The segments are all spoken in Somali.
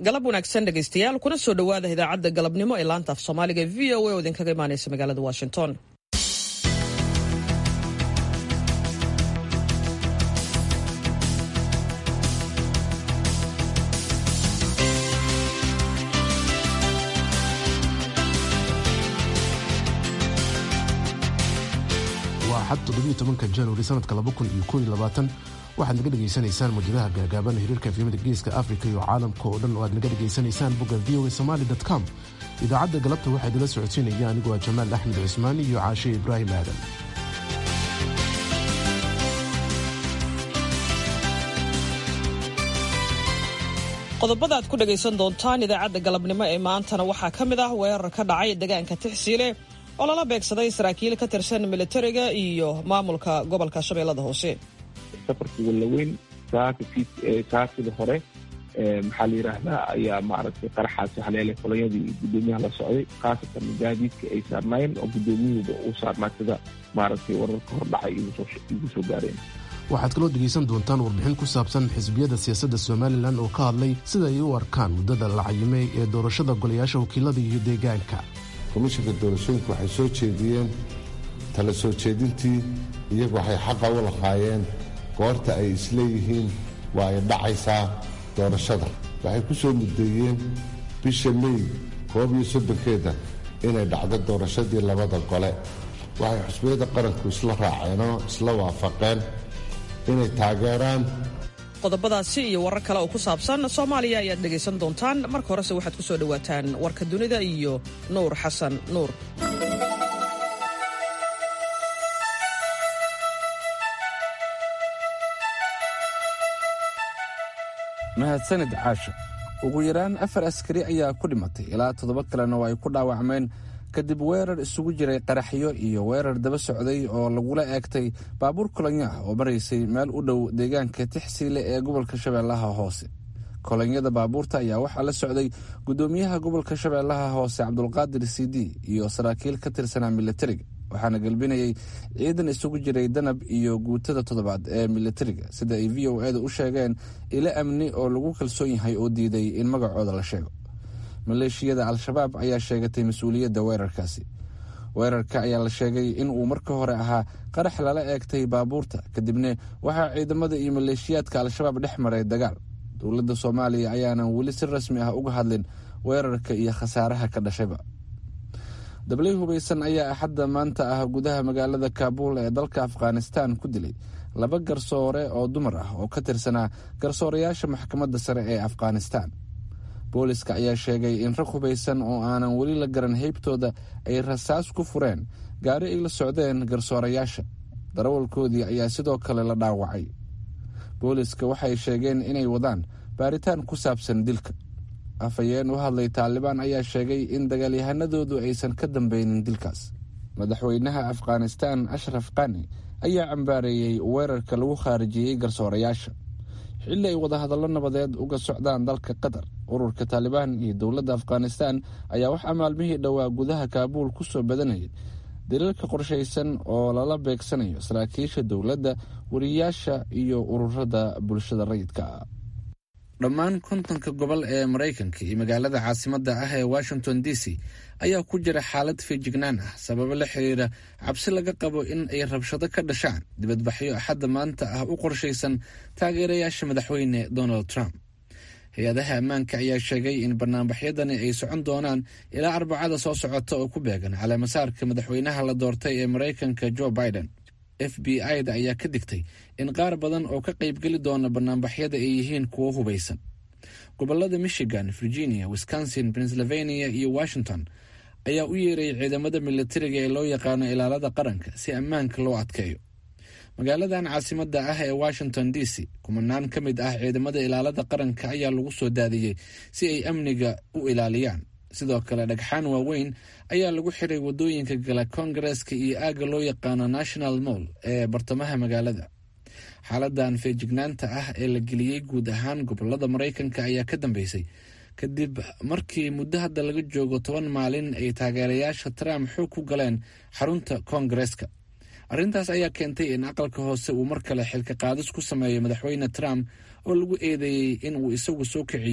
galab wanaagsan dhegaystayaal kuna soo dhowaada idaacadda galabnimo ee laanta af soomaaliga e v o a oo idinkaga imaanaysa magaalada washington waa xad toddobiyo tobanka januari sanadka laba kun iyo kooiyo labaatan waxaad naga dhegaysanaysaan mawjadaha gaagaaban hiriirka efyamada geeska afrika iyo caalamka oo dhan oo aad naga dhegaysanaysaan bogga v o a somaali com idaacadda galabta waxaa idinla socodsiinaya anigoo ah jamaal axmed cusmaan iyo caashe ibraahim aadan qodobada aad ku dhegaysan doontaan idaacadda galabnimo ee maantana waxaa ka mid ah weerar ka dhacay deegaanka tixsiile oo lala beegsaday saraakiil ka tirsan militariga iyo maamulka gobolka shabeellada hoose safarkii wallaweyn saakida hore maxaa la yidhaahdaa ayaa maaragtay qaraxaasi haleelay kolonyadii guddoomiyaha la socday khaasatan gaadiidka ay saarnaayeen oo guddoomiyuhuba uu saarnaa sida maaragtay wararka hordhacay igu soo gaareen waxaad kaloo dhegaysan doontaan warbixin ku saabsan xisbiyada siyaasadda somalilan oo ka hadlay sida ay u arkaan muddada la cayimay ee doorashada golayaasha wakiilada iyo deegaanka komishanka doorashooyinku waxay soo jeediyeen tala soo jeedintii iyagu waxay xaqa u lahaayeen goorta ay isleeyihiin waa ay dhacaysaa doorashada waxay ku soo muddeeyeen bisha mey koob iyo soddonkeeda inay dhacdo doorashadii labada gole waxay xusbiyada qaranku isla raaceenoo isla waafaqeen inay taageeraan qodobadaasi iyo warar kale oo ku saabsan soomaaliya ayaad dhegaysan doontaan marka horese waxaad ku soo dhowaataan warka dunida iyo nuur xasan nuur mahadsanid caasha ugu yaraan afar askari ayaa ku dhimatay ilaa toddoba kalena oo ay ku dhaawacmeen kadib weerar isugu jiray qaraxyo iyo weerar daba socday oo lagula eegtay baabuur kolonyo ah oo maraysay meel u dhow deegaanka tixsiile ee gobolka shabeellaha hoose kolonyada baabuurta ayaa waxaa la socday guddoomiyaha gobolka shabeellaha hoose cabdulqaadir sidi iyo saraakiil ka tirsanaa militariga waxaana gelbinayay ciidan isugu jiray danab iyo guutada toddobaad ee militariga sida ay v o eeda u sheegeen ilo amni oo lagu kalsoon yahay oo diiday in magacooda la sheego maleeshiyada al-shabaab ayaa sheegatay mas-uuliyadda weerarkaasi weerarka ayaa la sheegay in uu marka hore ahaa qarax lala eegtay baabuurta kadibna waxaa ciidamada iyo maleeshiyaadka al-shabaab dhex maray dagaal dowladda soomaaliya ayaanan weli si rasmi ah uga hadlin weerarka iyo khasaaraha ka dhashayba dablay hubaysan ayaa axadda maanta ah gudaha magaalada kaabuul ee dalka afghanistan ku dilay laba garsoore oo dumar ah oo ka tirsanaa garsoorayaasha maxkamadda sare ee afghanistan booliska ayaa sheegay in rag hubaysan oo aanan weli la garan heybtooda ay rasaas ku fureen gaari ay la socdeen garsoorayaasha darawalkoodii ayaa sidoo kale la dhaawacay booliska waxay sheegeen inay wadaan baaritaan ku saabsan dilka afhayeen u hadlay taalibaan ayaa sheegay in dagaalyahanadoodu aysan ka dambeynin dilkaas madaxweynaha afghanistan ashraf qani ayaa cambaareeyey weerarka lagu khaarijiyey garsoorayaasha xilli ay wadahadallo nabadeed uga socdaan dalka qatar ururka taalibaan iyo dowladda afghanistan ayaa waxaa maalmihii dhowaa gudaha kaabuul ku soo badanayay daliilka qorshaysan oo lala beegsanayo saraakiisha dowladda wariyaasha iyo ururada bulshada rayidka ah dhammaan kontonka gobol ee maraykanka iyo magaalada caasimadda ah ee washington d c ayaa ku jira xaalad feejignaan ah sababo la xiriira cabsi laga qabo in ay rabshado ka dhashaan dibadbaxyo axadda maanta ah u qorshaysan taageerayaasha madaxweyne donald trump hay-adaha ammaanka ayaa sheegay in banaanbaxyadani ay socon doonaan ilaa arbacada soo socota oo ku beegan caleemasaarka madaxweynaha la doortay ee maraykanka joe biden f b i-da ayaa ka digtay in qaar badan oo ka qaybgeli doona banaanbaxyada ay yihiin kuwo hubaysan gobolada michigan virginia wisconsin pennsylvania iyo washington ayaa u yeeray ciidamada militariga ee loo yaqaano ilaalada qaranka si ammaanka loo adkeeyo magaaladan caasimadda ah ee washington d c kumanaan ka mid ah ciidamada ilaalada qaranka ayaa lagu soo daadiyey si ay amniga u ilaaliyaan sidoo kale dhagxaan waaweyn ayaa lagu xiray wadooyinka gala koongareeska iyo aagga loo yaqaano national moll ee bartamaha magaalada xaaladan feejignaanta ah ee la geliyey guud ahaan gobolada maraykanka ayaa ka dambeysay kadib markii muddo hadda laga joogo toban maalin ay taageerayaasha trump xoog ku galeen xarunta koongareeska arrintaas ayaa keentay in aqalka hoose uu mar kale xilka qaadis ku sameeyo madaxweyne trump oo lagu eedeeyey in uu isagu soo kiciyey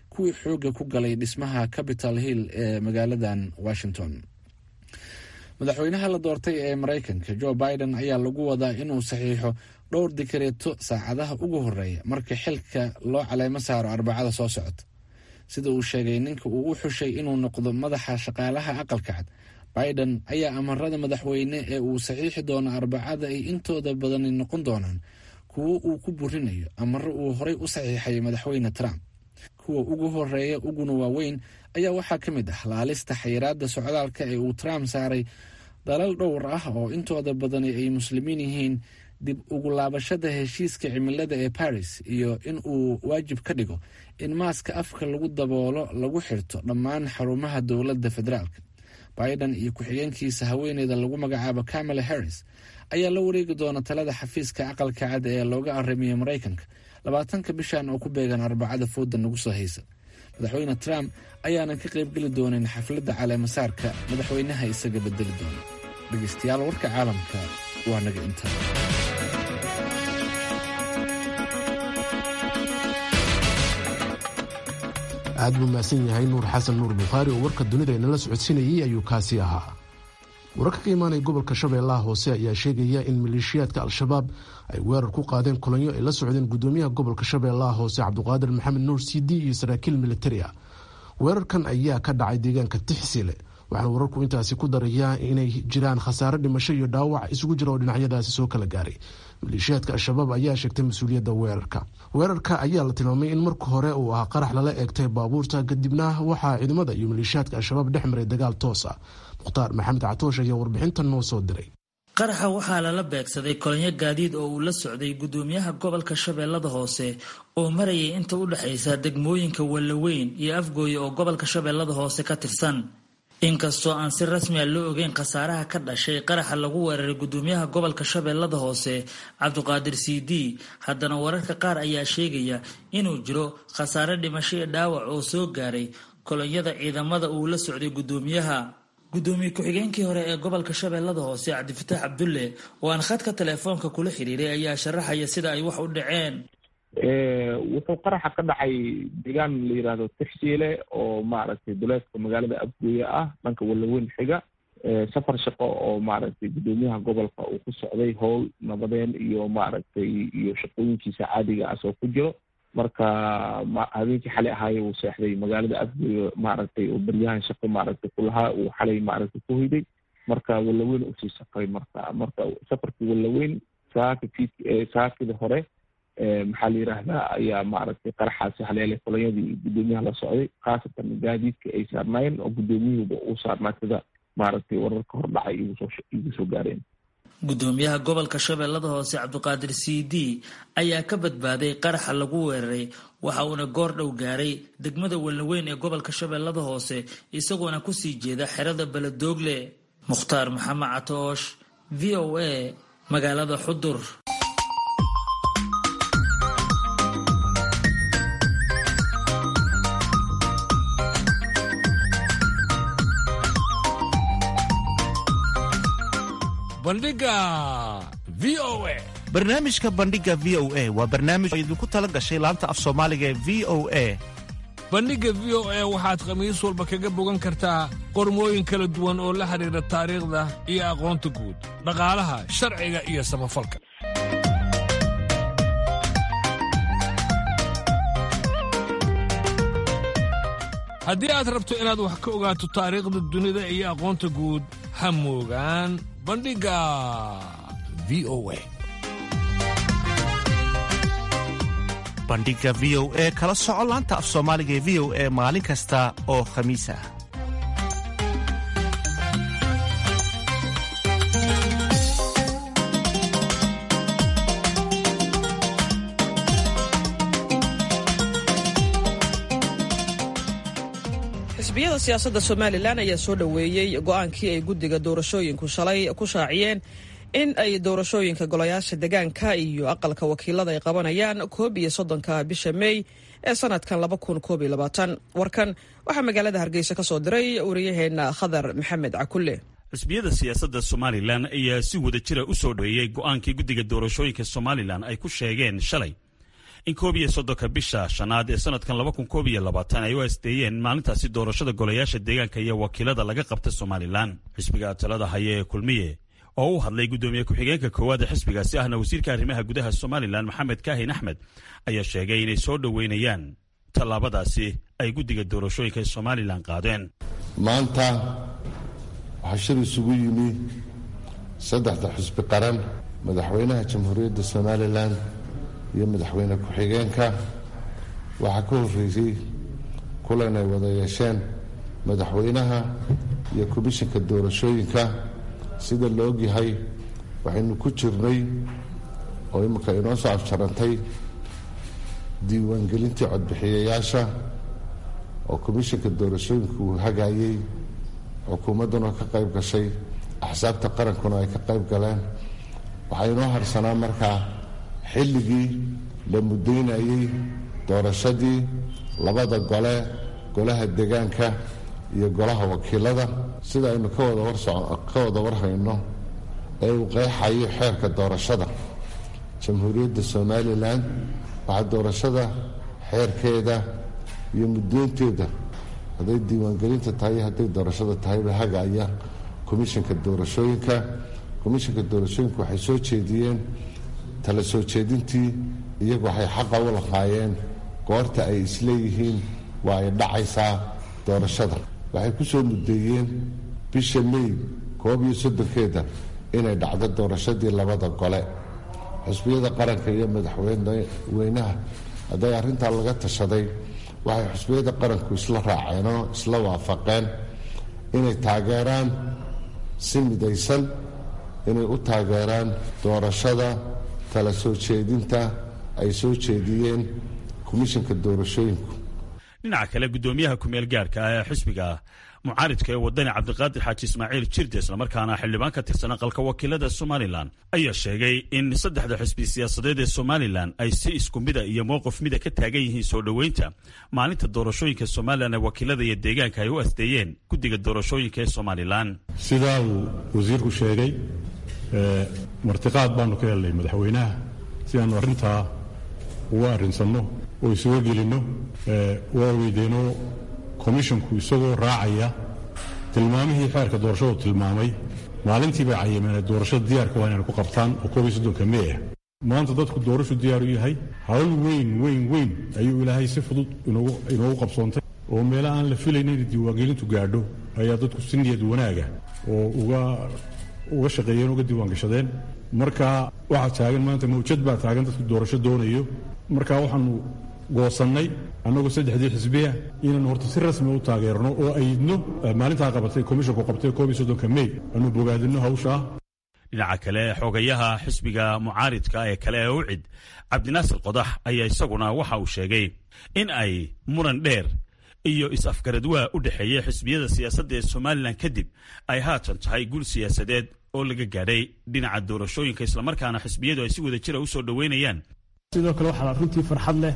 kuwii xooga ku galay dhismaha capital hill ee magaaladan washington madaxweynaha la doortay ee maraykanka joe biden ayaa lagu wadaa inuu saxiixo dhowr dikareeto saacadaha ugu horeeya marka xilka loo caleemo saaro arbacada soo socota sida uu sheegay ninka uu u xushay inuu noqdo madaxa shaqaalaha aqalka cad biden ayaa amarada madaxweyne ee uu saxiixi doono arbacada ay intooda badani noqon doonaan kuwo uu ku burinayo amaro uu horey u saxiixay madaxweyne trump kuwa ugu horeeya uguna waaweyn ayaa waxaa ka mid ah laalista xayiraada socdaalka ee uu trump saaray dalal dhowr ah oo intooda badani ay muslimiin yihiin dib ugu laabashada heshiiska cimilada ee paris iyo in uu waajib ka dhigo in maaska afka lagu daboolo lagu xirto dhammaan xarumaha dowladda federaalka biden iyo ku-xigeenkiisa haweeneyda lagu magacaabo camala harris ayaa la wareegi doona talada xafiiska aqalka cad ee looga arimiyey maraykanka labaatanka bishan oo ku beegan arbacada fooda nagu soo haysa madaxweyne trump ayaanan ka qaybgeli doonin xafladda caleemasaarka madaxweynaha isaga bedeli doona dhegeystayaal warka caalamka waa naga intaa aad buu mahadsan yahay nuur xasan nuur bukhaari oo warka dunida inala socodsiinayay ayuu kaasi ahaa wararka ka imaanaya gobolka shabeellaha hoose ayaa sheegaya in maleeshiyaadka al-shabaab ay weerar ku qaadeen kulanyo ay la socdeen gudoomiyaha gobolka shabeellaha hoose cabdiqaadir maxamed nuur cd iyo saraakiil militari ah weerarkan ayaa ka dhacay deegaanka tixsile waxaana wararku intaasi ku darayaa inay jiraan khasaare dhimasho iyo dhaawac isugu jira oo dhinacyadaasi soo kala gaaray maleeshiyaadka al-shabaab ayaa sheegtay mas-uuliyadda weerarka weerarka ayaa la tilmaamay in marka hore uu ahaa qarax lala eegtay baabuurta kadibna waxaa ciidamada iyo maleeshiyaadka al-shabaab dhex maray dagaal toos ah mukhtaar maxamed catoosh ayaa warbixintan noo soo diray qaraxa waxaa lala beegsaday kolonyo gaadiid oo uu la socday gudoomiyaha gobolka shabeellada hoose oo marayay inta u dhexaysa degmooyinka wallaweyn iyo afgooye oo gobolka shabeellada hoose ka tirsan inkastoo aan si rasmi a loo ogeyn khasaaraha ka dhashay qaraxa lagu weeraray gudoomiyaha gobolka shabeellada hoose cabdiqaadir c d haddana wararka qaar ayaa sheegaya inuu jiro khasaare dhimasho iyo dhaawac oo soo gaaray kolonyada ciidamada uu la socday gudoomiyaha gudoomiye ku-xigeenkii hore ee gobolka shabeellada hoose cabdifataax cabdulle oo aan khadka teleefoonka kula xiriiray ayaa sharaxaya sida ay wax u dhaceen wuxuu qaraxa ka dhacay deegaan la yidhaahdo tixsiile oo maaragtay duleedka magaalada afgooye ah dhanka wallaweyn xiga safar shaqo oo maaragtay gudoomiyaha gobolka uu ku socday howl nabadeen iyo maaragtay iyo shaqooyinkiisa caadiga ah soo ku jiro marka habeenkii xalay ahaaye uu seexday magaalada afgooye maaragtay oo baryahan shaqo maaragtay kulahaa uu xalay maaragtay ku hoyday marka wallaweyn usii safray marka marka safarkii wallaweyn saaka saakida hore maxaa la yidhaahdaa ayaa maaragtay qaraxaasi haleelay kolonyadii gudoomiyaha la socday khaasatan gaadiidka ay saarnaayeen oo gudoomiyuhuba uu saarnaa sida maaragtay wararka hordhacay igu soo gaareen gudoomiyaha gobolka shabeellada hoose cabdiqaadir c d ayaa ka badbaaday qaraxa lagu weeraray waxa uuna goor dhow gaaray degmada wallaweyn ee gobolka shabeellada hoose isagoona kusii jeeda xerada beledoogle mukhtaar maxamed catoosh v o a magaalada xudur barnaamijka bandhiga v o a waa barnaamij oo idinku tala gashay laanta af soomaaliga ee v o a bandhigga v o a waxaad khamiis walba kaga bogan kartaa qormooyin kala duwan oo la xidhiidha taariikhda iyo aqoonta guud dhaqaalaha sharciga iyo samafalka haddii aad rabto inaad wax ka ogaato taariikhda dunida iyo aqoonta guud ha moogaan bandhigga v o a bandhiga v o e kala soco laanta af soomaaliga ee v o e maalin kasta oo khamiis ah xisbiyada siyaasadda somalilan ayaa soo dhoweeyey go-aankii ay guddiga doorashooyinku shalay ku shaaciyeen in ay doorashooyinka golayaasha degaanka iyo aqalka wakiilada ay qabanayaan koob iyo soddonka bisha meey ee sanadkan laba kun koob iyo labaatan warkan waxaa magaalada hargeysa ka soo diray wariyaheena khadar maxamed cakulle xisbiyada siyaasadda somalilan ayaa si wada jira u soo dhoweeyey go-aankii guddiga doorashooyinka somalilan ay ku sheegeen shalay in koob iyo soddonka bisha shanaad ee sanadkan laba kun koob iyo labaatan ay u asteeyeen maalintaasi doorashada golayaasha deegaanka iyo wakiilada laga qabta somalilan xisbiga talada haya ee kulmiye oo u hadlay guddoomiye ku-xigeenka koowaad ee xisbigaasi ahna wasiirka arrimaha gudaha somalilan maxamed kaahin axmed ayaa sheegay inay soo dhoweynayaan tallaabadaasi ay guddiga doorashooyinka ee somalilan qaadeen maanta waxaa shir isugu yimi saddexda xisbi qaran madaxweynaha jamhuuriyadda somalilan iyo madaxweyne ku-xigeenka waxaa ka horreysay kulan ay wada yeesheen madaxweynaha iyo komishinka doorashooyinka sida la ogyahay waxaynu ku jirnay oo imika inoo soo afjarantay diiwaangelintii codbixiyayaasha oo komishinka doorashooyinka uu hagaayey xukuumadduna ka qayb gashay axsaabta qarankuna ay ka qayb galeen waxaa inoo harsanaa markaa xilligii la muddaynayey doorashadii labada gole golaha degaanka iyo golaha wakiilada sida aynu ka wada warka wada warhayno ee uu qeexayo xeerka doorashada jamhuuriyadda somalilan waxaa doorashada xeerkeeda iyo muddoynteeda hadday diiwaangelinta tahay iyo hadday doorashada tahayba hagaaya komishinka doorashooyinka komishinka doorashooyinka waxay soo jeediyeen tala soo jeedintii iyagu waxay xaqa u lahaayeen goorta ay isleeyihiin waa ay dhacaysaa doorashada waxay ku soo muddeeyeen bisha mey koob iyo soddonkeeda inay dhacdo doorashadii labada gole xusbiyada qaranka iyo madaxweynaha hadday arrintaa laga tashaday waxay xusbiyada qaranku isla raaceen oo isla waafaqeen inay taageeraan si midaysan inay u taageeraan doorashada tala soo jeedinta ay soo jeediyeen komishinka doorashooyinku dhinaca kale guddoomiyaha kumeel gaarka ah ee xisbiga mucaaridka ee wadani cabdiqaadir xaaji ismaaciil jirde islamarkaana xildhibaan ka tirsan aqalka wakiilada somalilan ayaa sheegay in saddexda xisbi siyaasadeed ee somalilan ay si isku mida iyo mowqif mida ka taagan yihiin soo dhoweynta maalinta doorashooyinka somalilan ee wakiilada iyo deegaanka ay u asteeyeen guddiga doorashooyinka ee somalilan sidaa uu wasiirku sheegay martiqaad baanu ka helnay madaxweynaha si aanu arrintaa uga arrinsanno oo isuga gelinno waa weydeenoo komishonku isagoo raacaya tilmaamihii xeerka doorashadu tilmaamay maalintii bay cayimeen doorashada diyaarka waa inaynu ku qabtaan oo koob iyo soddonka mey ah maanta dadku doorashu diyaar u yahay hawl weyn weyn weyn ayuu ilaahay si fudud inoogu qabsoontay oo meela aan la filayna inay diiwaangelintu gaadho ayaa dadku si niyad wanaaga oo uga shaqeeyeen uga diiwaangashadeen marka waxaa taagan maanta mawjad baa taagan dadku doorasho doonayo marka waxaanu goosannay annagoo saddexdii xisbiya inaanu horta si rasmi u taageerno oo ayidno maalintaa qabatay komishonku qabtay koob iyo soddonka mey aanu bogaadinno hawshaa dhinaca kale xogayaha xisbiga mucaaridka ee kale ee ucid cabdinaasir qodax ayaa isaguna waxa uu sheegay in ay muran dheer iyo is-afgaradwaa u dhexeeya xisbiyada siyaasadda ee somalilan kadib ay haatan tahay guul siyaasadeed oo laga gaadhay dhinaca doorashooyinka islamarkaana xisbiyadu ay si wada jira u soo dhoweynayaan sidoo kale waxaa runtii farxad leh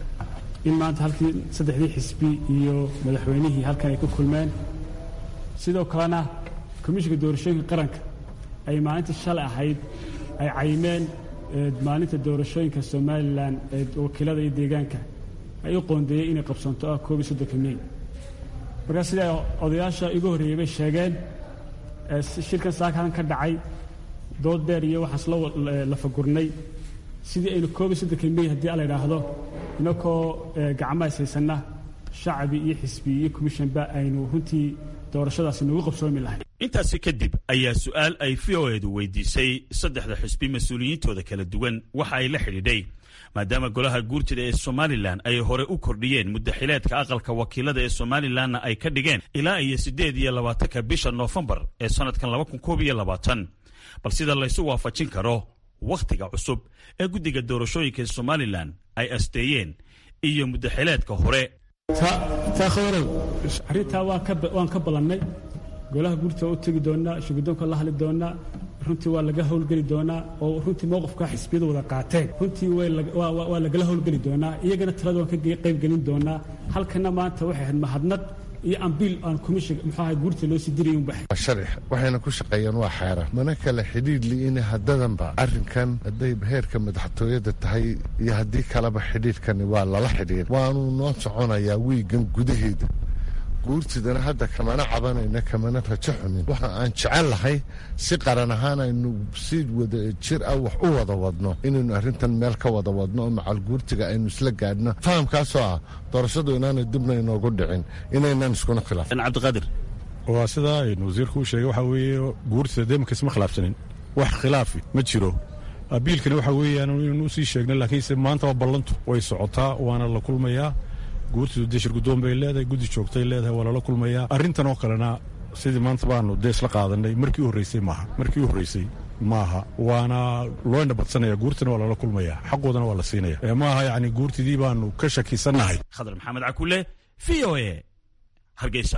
in maanta halkii saddexdii xisbi iyo madaxweynihii halkan ay ku kulmeen sidoo kalena komishinka doorashooyinka qaranka ay maalintii shalay ahayd ay cayimeen maalinta doorashooyinka somalilan ee wakiilada iyo deegaanka ay u qoondeeyey inay qabsanto ah koob iyo soddonka mey markaa sida odayaasha igu horreeyey bay sheegeen shirkan saakadan ka dhacay dood dheer iyo waxaan isla lafagurnay sidii aynu koob iyo soddonka mey haddii ala idhaahdo inakoo gacmaha ishaysanna shacbi iyo xisbi iyo commishanba aynu runtii doorashadaasi noogu qabsoomi lahay intaasi kadib ayaa su-aal ay v o edu weydiisay saddexda xisbi mas-uuliyiintooda kala duwan waxa ay la xidhiidhay maadaama golaha guurtida ee somalilan ay hore u kordhiyeen muddaxileedka aqalka wakiilada ee somalilanna ay ka dhigeen ilaa iyo siddeed iyo labaatanka bisha noofembar ee sannadkan laba kun koob iyo labaatan bal sida laysu waafajin karo wakhtiga cusub ee guddiga doorashooyinka ee somalilan ay asteeyeen iyo muddaxileedka hore arrintaa waan ka ballannay golaha guurta u tegi doonaa shuguddoonka la hadli doonaa runtii waa laga howlgeli doonaa oo runtii mowqifka xisbiyadu wada qaateen runtii waa lagala howlgeli doonaa iyagana talada waan ka qaybgelin doonaa halkana maanta waxay ahayd mahadnaq iyo ambiil aan commission muxuu ahay guurta loo sii dirayin bax sharix waxayna ku shaqeeyaan waa xeeran mana kale xidhiidh li'ina haddadanba arrinkan hadday heerka madaxtooyada tahay iyo haddii kaleba xidhiidhkani waa lala xidhiir waanuu noo soconayaa wiigan gudaheeda guurtidana hadda kamana cabanayna kamana rajo xunin waxa aan jecel lahay si qaran ahaan aynu si wada jir ah wax u wada wadno inaynu arrintan meel ka wada wadno oo macal guurtiga aynu isla gaadhno fahamkaasoo ah doorashadu inaanay dibna inoogu dhicin inaynaan iskuna khilaafin cabdiqaadir waa sidaa aynu wasiirku u sheegay waxaa weeye guurtida deemanka isma khilaafsanin wax khilaafi ma jiro abiilkana waxaa weeyaan inaynu usii sheegno laakiinse maanta waa ballantu way socotaa waana la kulmayaa guurtidu dee shirgudoon bay leedahay guddi joogtay leedahay waa lala kulmayaa arrintan oo kalena sidii maanta baanu dee isla qaadanay markii u horreysay maaha markii u horreysay maaha waana loo indhabadsanaya guurtana waa lala kulmaya xaqoodana waa la siinaya maaha yacni guurtidii baanu ka shakisannahay khadar maxamed cakule v o e hargeysa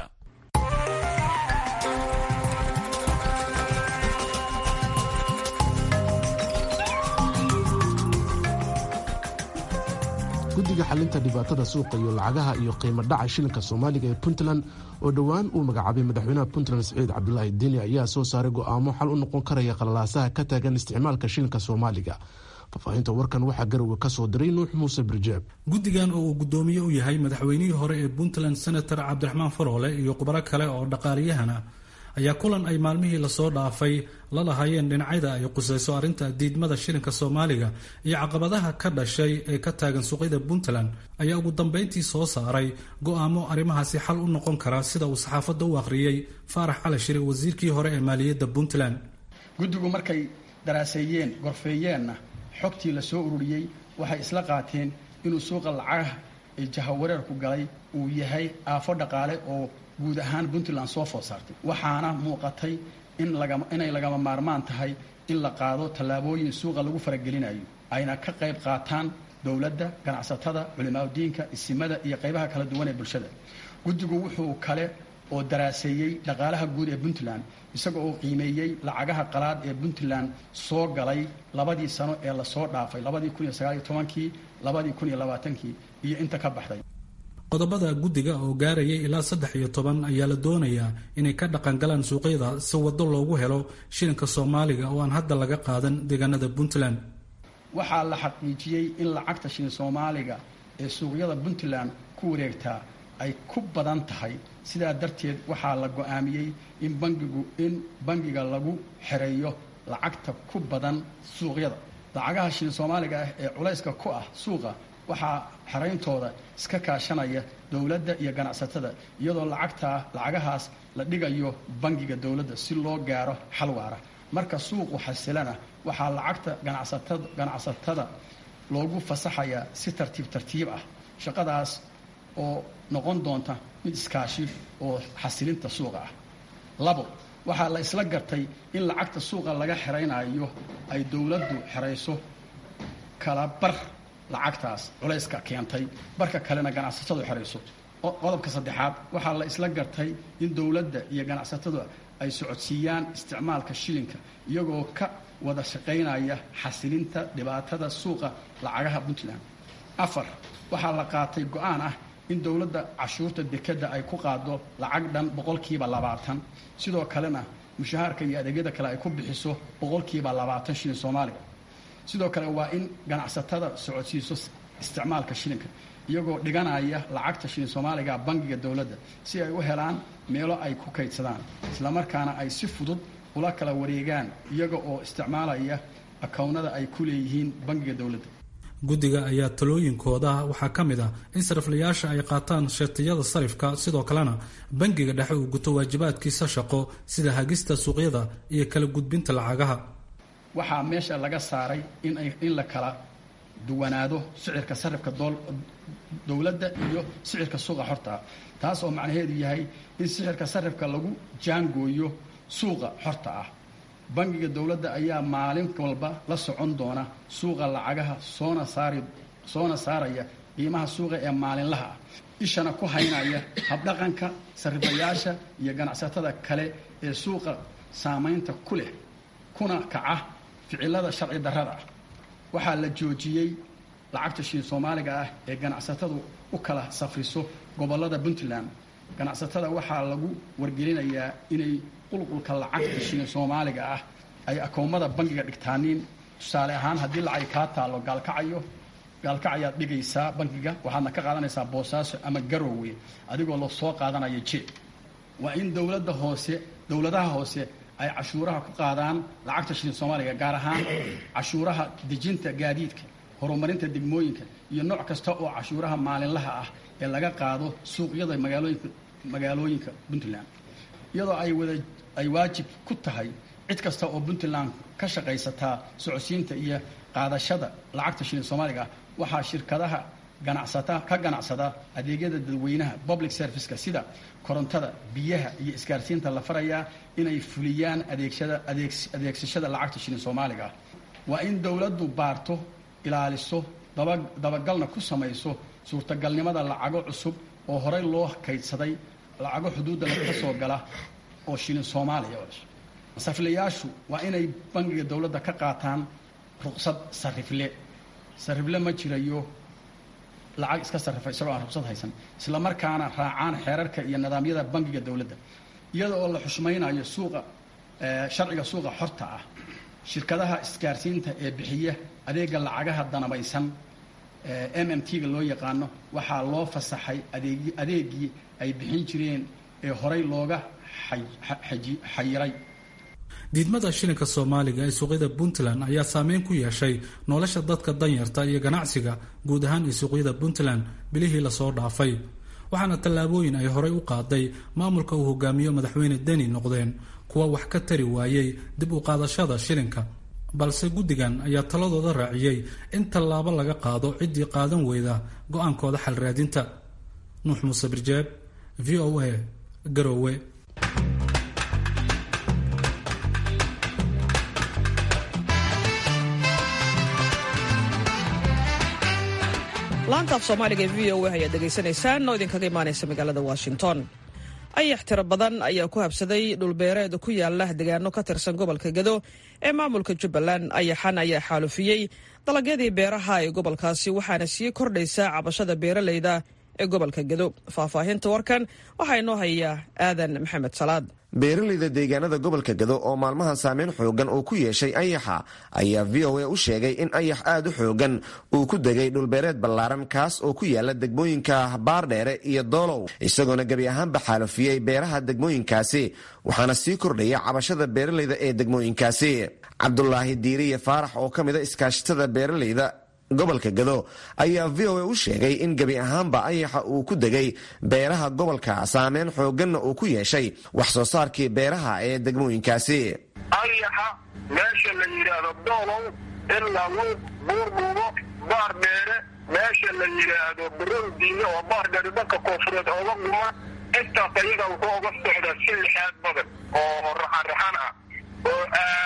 guddiga xalinta dhibaatada suuqa iyo lacagaha iyo qiimo dhaca shilinka soomaaliga ee puntland oo dhowaan uu magacaabay madaxweynaha puntland siciid cabdulaahi deni ayaa soo saaray go'aamo xal u noqon karaya qalalaasaha ka taagan isticmaalka shilinka soomaaliga faahfaahinta warkan waxaa garowe ka soo diray nuux muuse birjeeb guddigan oo uu guddoomiye u yahay madaxweynihii hore ee puntland senator cabdiraxmaan faroole iyo khubaro kale oo dhaqaaliyahana ayaa kulan ay maalmihii lasoo dhaafay la lahaayeen dhinacyada ay qusayso arrinta diidmada shilinka soomaaliga iyo caqabadaha ka dhashay ee ka taagan suuqyada puntland ayaa ugu dambeyntii soo saaray go'aamo arrimahaasi xal u noqon kara sida uu saxaafadda u akhriyey faarax cali shire wasiirkii hore ee maaliyadda puntland guddigu markay daraaseeyeen gorfeeyeenna xogtii la soo ururiyey waxay isla qaateen inuu suuqa lacagaha ee jahawareerku galay uu yahay aafo dhaqaale oo guud ahaan puntland soo food saartay waxaana muuqatay inay lagama maarmaan tahay in la qaado tallaabooyin suuqa lagu faragelinayo ayna ka qayb qaataan dowladda ganacsatada culimaadudiinka isimada iyo qaybaha kala duwan ee bulshada guddigu wuxuu kale oo daraaseeyey dhaqaalaha guud ee puntland isaga oo qiimeeyey lacagaha qalaad ee puntland soo galay labadii sano ee lasoo dhaafay labadii kun iyo sagaaliyo tobankii labadii kun iyo labaatankii iyo inta ka baxday qodobada guddiga oo gaarayay ilaa saddex iyo toban ayaa la doonayaa inay ka dhaqangalaan suuqyada si waddo loogu helo shilinka soomaaliga oo aan hadda laga qaadan deegaanada puntland waxaa la xaqiijiyey in lacagta shilin soomaaliga ee suuqyada puntland ku wareegtaa ay ku badan tahay sidaa darteed waxaa la go-aamiyey in bangigu in bangiga lagu xereeyo lacagta ku badan suuqyada lacagaha shilin soomaaliga ah ee culayska ku ah suuqa waxaa xerayntooda iska kaashanaya dowladda iyo ganacsatada iyadoo lacagtaa lacagahaas la dhigayo bangiga dowladda si loo gaaro xal waara marka suuqu xasilana waxaa lacagta ganacsatada ganacsatada loogu fasaxayaa si tartiib tartiib ah shaqadaas oo noqon doonta mid iskaashi oo xasilinta suuqa ah labo waxaa la isla gartay in lacagta suuqa laga xeraynayo ay dowladdu xerayso kala bar lacagtaas culayska keentay barka kalena ganacsatadu xerayso qodobka saddexaad waxaa la isla gartay in dowladda iyo ganacsatadu ay socodsiiyaan isticmaalka shilinka iyagoo ka wada shaqaynaya xasilinta dhibaatada suuqa lacagaha puntland afar waxaa la qaatay go-aan ah in dowladda cashuurta dekadda ay ku qaado lacag dhan boqolkiiba labaatan sidoo kalena mushahaarka iyo adeegyada kale ay ku bixiso boqolkiiba labaatan shilin soomaaliga sidoo kale waa in ganacsatada socodsiiso isticmaalka shilinka iyagoo dhiganaya lacagta shilin soomaaliga bangiga dowladda si ay u helaan meelo ay ku kaydsadaan islamarkaana ay si fudud ula kala wareegaan iyaga oo isticmaalaya akownada ay ku leeyihiin bangiga dowladda guddiga ayaa talooyinkooda waxaa ka mid ah in sariflayaasha ay qaataan shartiyada sarifka sidoo kalena bangiga dhexe uu guto waajibaadkiisa shaqo sida hagista suuqyada iyo kala gudbinta lacagaha waxaa meesha laga saaray in la kala duwanaado sicirka sarifka dowladda iyo sicirka suuqa xortaa taas oo macnaheedu yahay in sicirka sarifka lagu jaangooyo suuqa xorta ah bangiga dowladda ayaa maalin walba la socon doona suuqa lacagaha soona saari soona saaraya qiimaha suuqa ee maalinlaha ah ishana ku haynaya habdhaqanka sarifayaasha iyo ganacsatada kale ee suuqa saamaynta ku leh kuna kaca ficilada sharci darrada ah waxaa la joojiyey lacagta shiin soomaaliga ah ee ganacsatadu u kala safriso gobollada puntland ganacsatada waxaa lagu wargelinayaa inay qulqulka lacagta shilin soomaaliga ah ay akoomada bangiga dhigtaaniin tusaale ahaan haddii lacag kaa taalo gaalkacayo gaalkacayaad dhigaysaa bangiga waxaadna ka qaadanaysaa boosaaso ama garowe adigoo la soo qaadanaya je waa in dowladda hoose dowladaha hoose ay cashuuraha ku qaadaan lacagta shilin soomaaliga gaar ahaan cashuuraha dejinta gaadiidka horumarinta degmooyinka iyo nooc kasta oo cashuuraha maalinlaha ah ee laga qaado suuqyada magaalooyinka magaalooyinka puntland iyadoo ay wada ay waajib ku tahay cid kasta oo puntland ka shaqaysataa socodsiinta iyo qaadashada lacagta shilin soomaaliga ah waxaa shirkadaha ganacsata ka ganacsada adeegyada dadweynaha public serviceka sida korontada biyaha iyo isgaarsiinta la farayaa inay fuliyaan adeegsada adeegsashada lacagta shilin soomaaliga ah waa in dowladdu baarto ilaaliso dabagalna ku samayso suurtagalnimada lacago cusub oo horey loo kaydsaday lacago xuduudda laga soo gala oo shilin soomaaliya sariflayaashu waa inay bangiga dowladda ka qaataan ruqsad sarifle sarifle ma jirayo lacag iska sarrifa isagoo aan ruqsad haysan isla markaana raacaan xeerarka iyo nidaamyada bangiga dowladda iyada oo la xushmaynayo suuqa sharciga suuqa xorta ah shirkadaha isgaarsiinta ee bixiya adeega lacagaha danabaysan m m t-ga loo yaqaano waxaa loo fasaxay adeegii ay bixin jireen ee horey looga xayiray diidmada shilinka soomaaliga ee suuqyada puntland ayaa saameyn ku yeeshay nolosha dadka danyarta iyo ganacsiga guud ahaan ee suuqyada puntland bilihii lasoo dhaafay waxaana tallaabooyin ay horey u qaaday maamulka uu hogaamiyo madaxweyne deni noqdeen kuwa wax ka tari waayey dib u qaadashada shilinka balse guddigan ayaa taladooda raaciyey in tallaabo laga qaado ciddii qaadan weyda go-aankooda xalraadinta nuux muuse birjeeb v o a garoowe laanta af soomaaliga ee v o a ayaad dhegaysanaysaan oo idinkaga imaanaysa magaalada washington ayax tiro badan ayaa ku habsaday dhulbeereed ku yaala degaano ka tirsan gobolka gado ee maamulka jubbaland ayaxan ayaa xaalufiyey dalagyadii beeraha ee gobolkaasi waxaana sii kordhaysa cabashada beeraleyda ee gobolka gado faahfaahinta warkan waxaa inoo hayaa aadan maxamed salaad beeraleyda deegaanada gobolka gado oo maalmahan saameyn xoogan uu ku yeeshay ayaxa ayaa v o a u sheegay in ayax aad u xoogan uu ku degay dhulbeereed ballaaran kaas oo ku yaala degmooyinka baardheere iyo doolow isagoona gebi ahaanba xaalufiyey beeraha degmooyinkaasi waxaana sii kordhaya cabashada beeraleyda ee degmooyinkaasi cabdulaahi diiriye faarax oo ka mida iskaashatada beeraleyda gobolka gado ayaa v o a u sheegay in gebi ahaanba ayaxa uu ku degay beeraha gobolka saameyn xooganna uu ku yeeshay wax soo saarkii beeraha ee degmooyinkaasi ayaxa meesha la yidhaahdo doolow ilaa luuq buurdhuubo baar dheere meesha la yidhaahdo barowdiine oo baar dheere dhanka koonfureed ooga dhuma intaas ayaga wuxuu oga socdaa si lixaad badan oo raxanraxan ah oo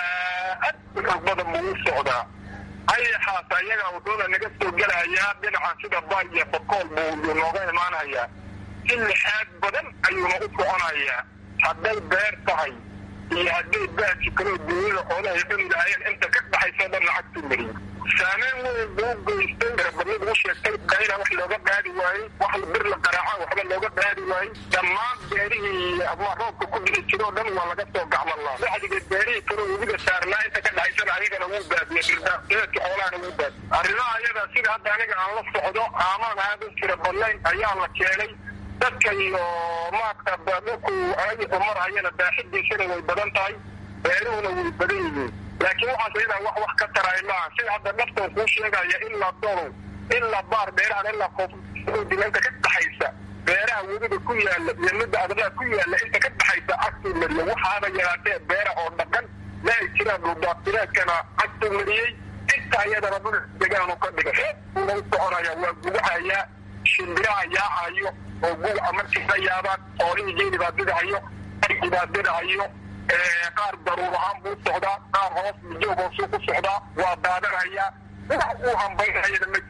aad u xoog badan buu u socdaa ayaxaas ayaga wuxuuna naga soo gelahayaa dhinaca sida bay iyo bakool buu nooga imaanayaa si lixaad badan ayuuna u soconayaa hadday beer tahay iyo hadday baaji kaloo dunyada xoolahay cuni lahaayeen inta ka dhaxayso dhan lacagtu mariyo saameyn weyn buu geystay barabadnid u sheegtay dayna wax looga qaadi waayey wax bir la qaraaca waxba looga qaadi waayey dhammaan beerihii ama roobka ku dhici jiro o dhan waa laga soo gacmalaa bacdiga beerihii kaloo webiga saarnaa inta ka dhaxaysana ayagana wuu baadiyey dirdaeedka xoolahana wuu baadiy arrimaha ayaga sida hadda aniga aan la socdo aamaan aada u jira badnayn ayaa la keenay dadka iyo maarta dhulku ayagu marhayana baaxidiisana way badan tahay beeruhuna way badan yihiin laakiin waxaas ayadaa wax wax ka taraay maaha sida hadda dhaftan kuu sheegaya ilaa dolow ilaa baar beerahan ilaa koofdilanka ka dhaxaysa beeraha webiga ku yaala iyo midda adlaha ku yaala inta ka dhaxaysa cagtuu mariya waxaaba yaraatee beera oo dhaqan ma ay jiraan dhuldaaqsireedkana cagtuu mariyey inta ayadana dhul degaanu ka dhigay una u soconaya waa gudahayaa shimbiraha yaacayo oo guga markii ka yaabaan xoolihii geeli baa didahayo argi baa didahayo qaar daruur ahaan buu socdaa qaar hoos joog hoosuu ku socdaa waa daadanhayaa wax uu hambaynayana ma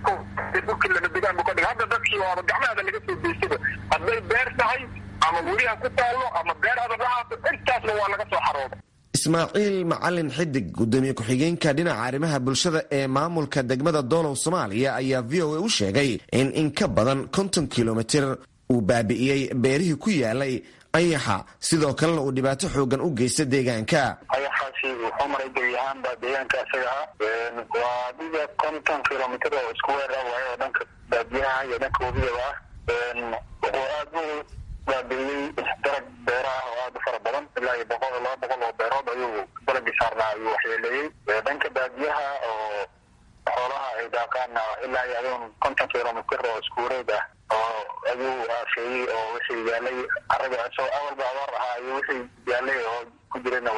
jiraan lama degaan buu ka dhigay hadda dadkii waaba gacmahada laga soo deysada hadday beer tahay ama weliha ku taallo ama beer adag ahaato intaasna waa laga soo xarooda ismaaciil macalin xidig gudoomiye ku-xigeenka dhinaca arrimaha bulshada ee maamulka degmada doolow soomaaliya ayaa v o a u sheegay in in ka badan konton kilomitir uu baabi'iyey beerihii ku yaalay ayaxa sidoo kalena uu dhibaato xoogan u geysta deegaanka ayaxaasi wuxuu maray gebi ahaanba deegaanka isaga ah waa dhiga konton kilomitr oo isku weer ah waayo oo dhanka baadiyaha iyo dhanka webiyaba ah wuxuu aad u baabi'iyey dalag beera ah oo aad u fara badan ilaa iyo boqol laba boqol oo beerood ayuu dalagii saarnaa ayuu waxyeeleeyey dhanka baadiyaha oo xoolaha ay daaqaana ilaa iyo aduun konton kilomitr oo isku wareeg ah oo ayuu aafeeyey oo wixii yaalay araga isagoo awalba abaar ahaa iyo wixii yaalay oo ku jirana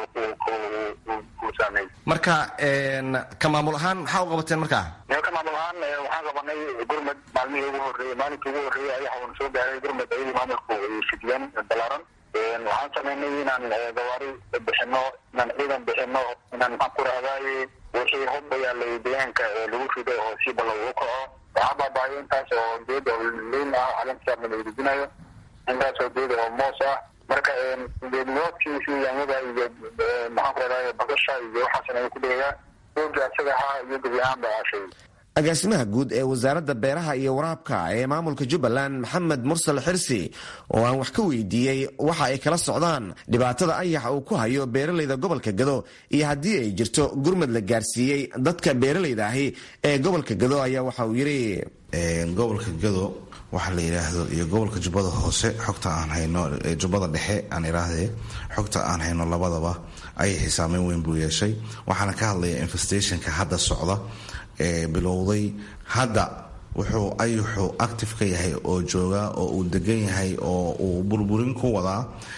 uu saameeyey marka ka maamul ahaan maxaa u qabateen markaa ka maamul ahaan waxaan qabanay gurmad maalmihii ugu horreeyey maalinkii ugu horreeyey ayaxa uuna soo gaaray gurmad ayadii maamulku ay fidiyeen balaaran waxaan sameynay inaan gawaari bixino inaan ciidan bixino inaan maxaan ku rahdaye wixii hubba yaalay deegaanka lagu rido oo si balla ugu kaco waxaa baabaayo intaas oo geed oo liin ah calinkasaarna la irijinayo intaas oo geed oo moos ah marka geedmoodkiisi yaanyada iyo maxaan ku rahdaye bakasha iyo waxaasna ay ku dhigayaa ooga isaga ahaa iyo gebi ahaanba aashay agaasimaha guud ee wasaaradda beeraha iyo waraabka ee maamulka jubbaland maxamed mursal xirsi oo aan wax ka weydiiyey waxa ay kala socdaan dhibaatada ayaxa uu ku hayo beeralayda gobolka gado iyo haddii ay jirto gurmad la gaarsiiyey dadka beeralayda ahi ee gobolka gado ayaa waxa uu yidhi gobolka gado waxa la yidhaahdo iyo gobolka jubbada hoose xogta aan hayno jubbada dhexe aan idhaahdee xogta aan hayno labadaba ayaxi saameyn weyn buu yeeshay waxaana ka hadlaya infestationka hadda socda ee bilowday hadda wuxuu ayuxu active ka yahay oo joogaa oo uu degan yahay oo uu burburin ku wadaa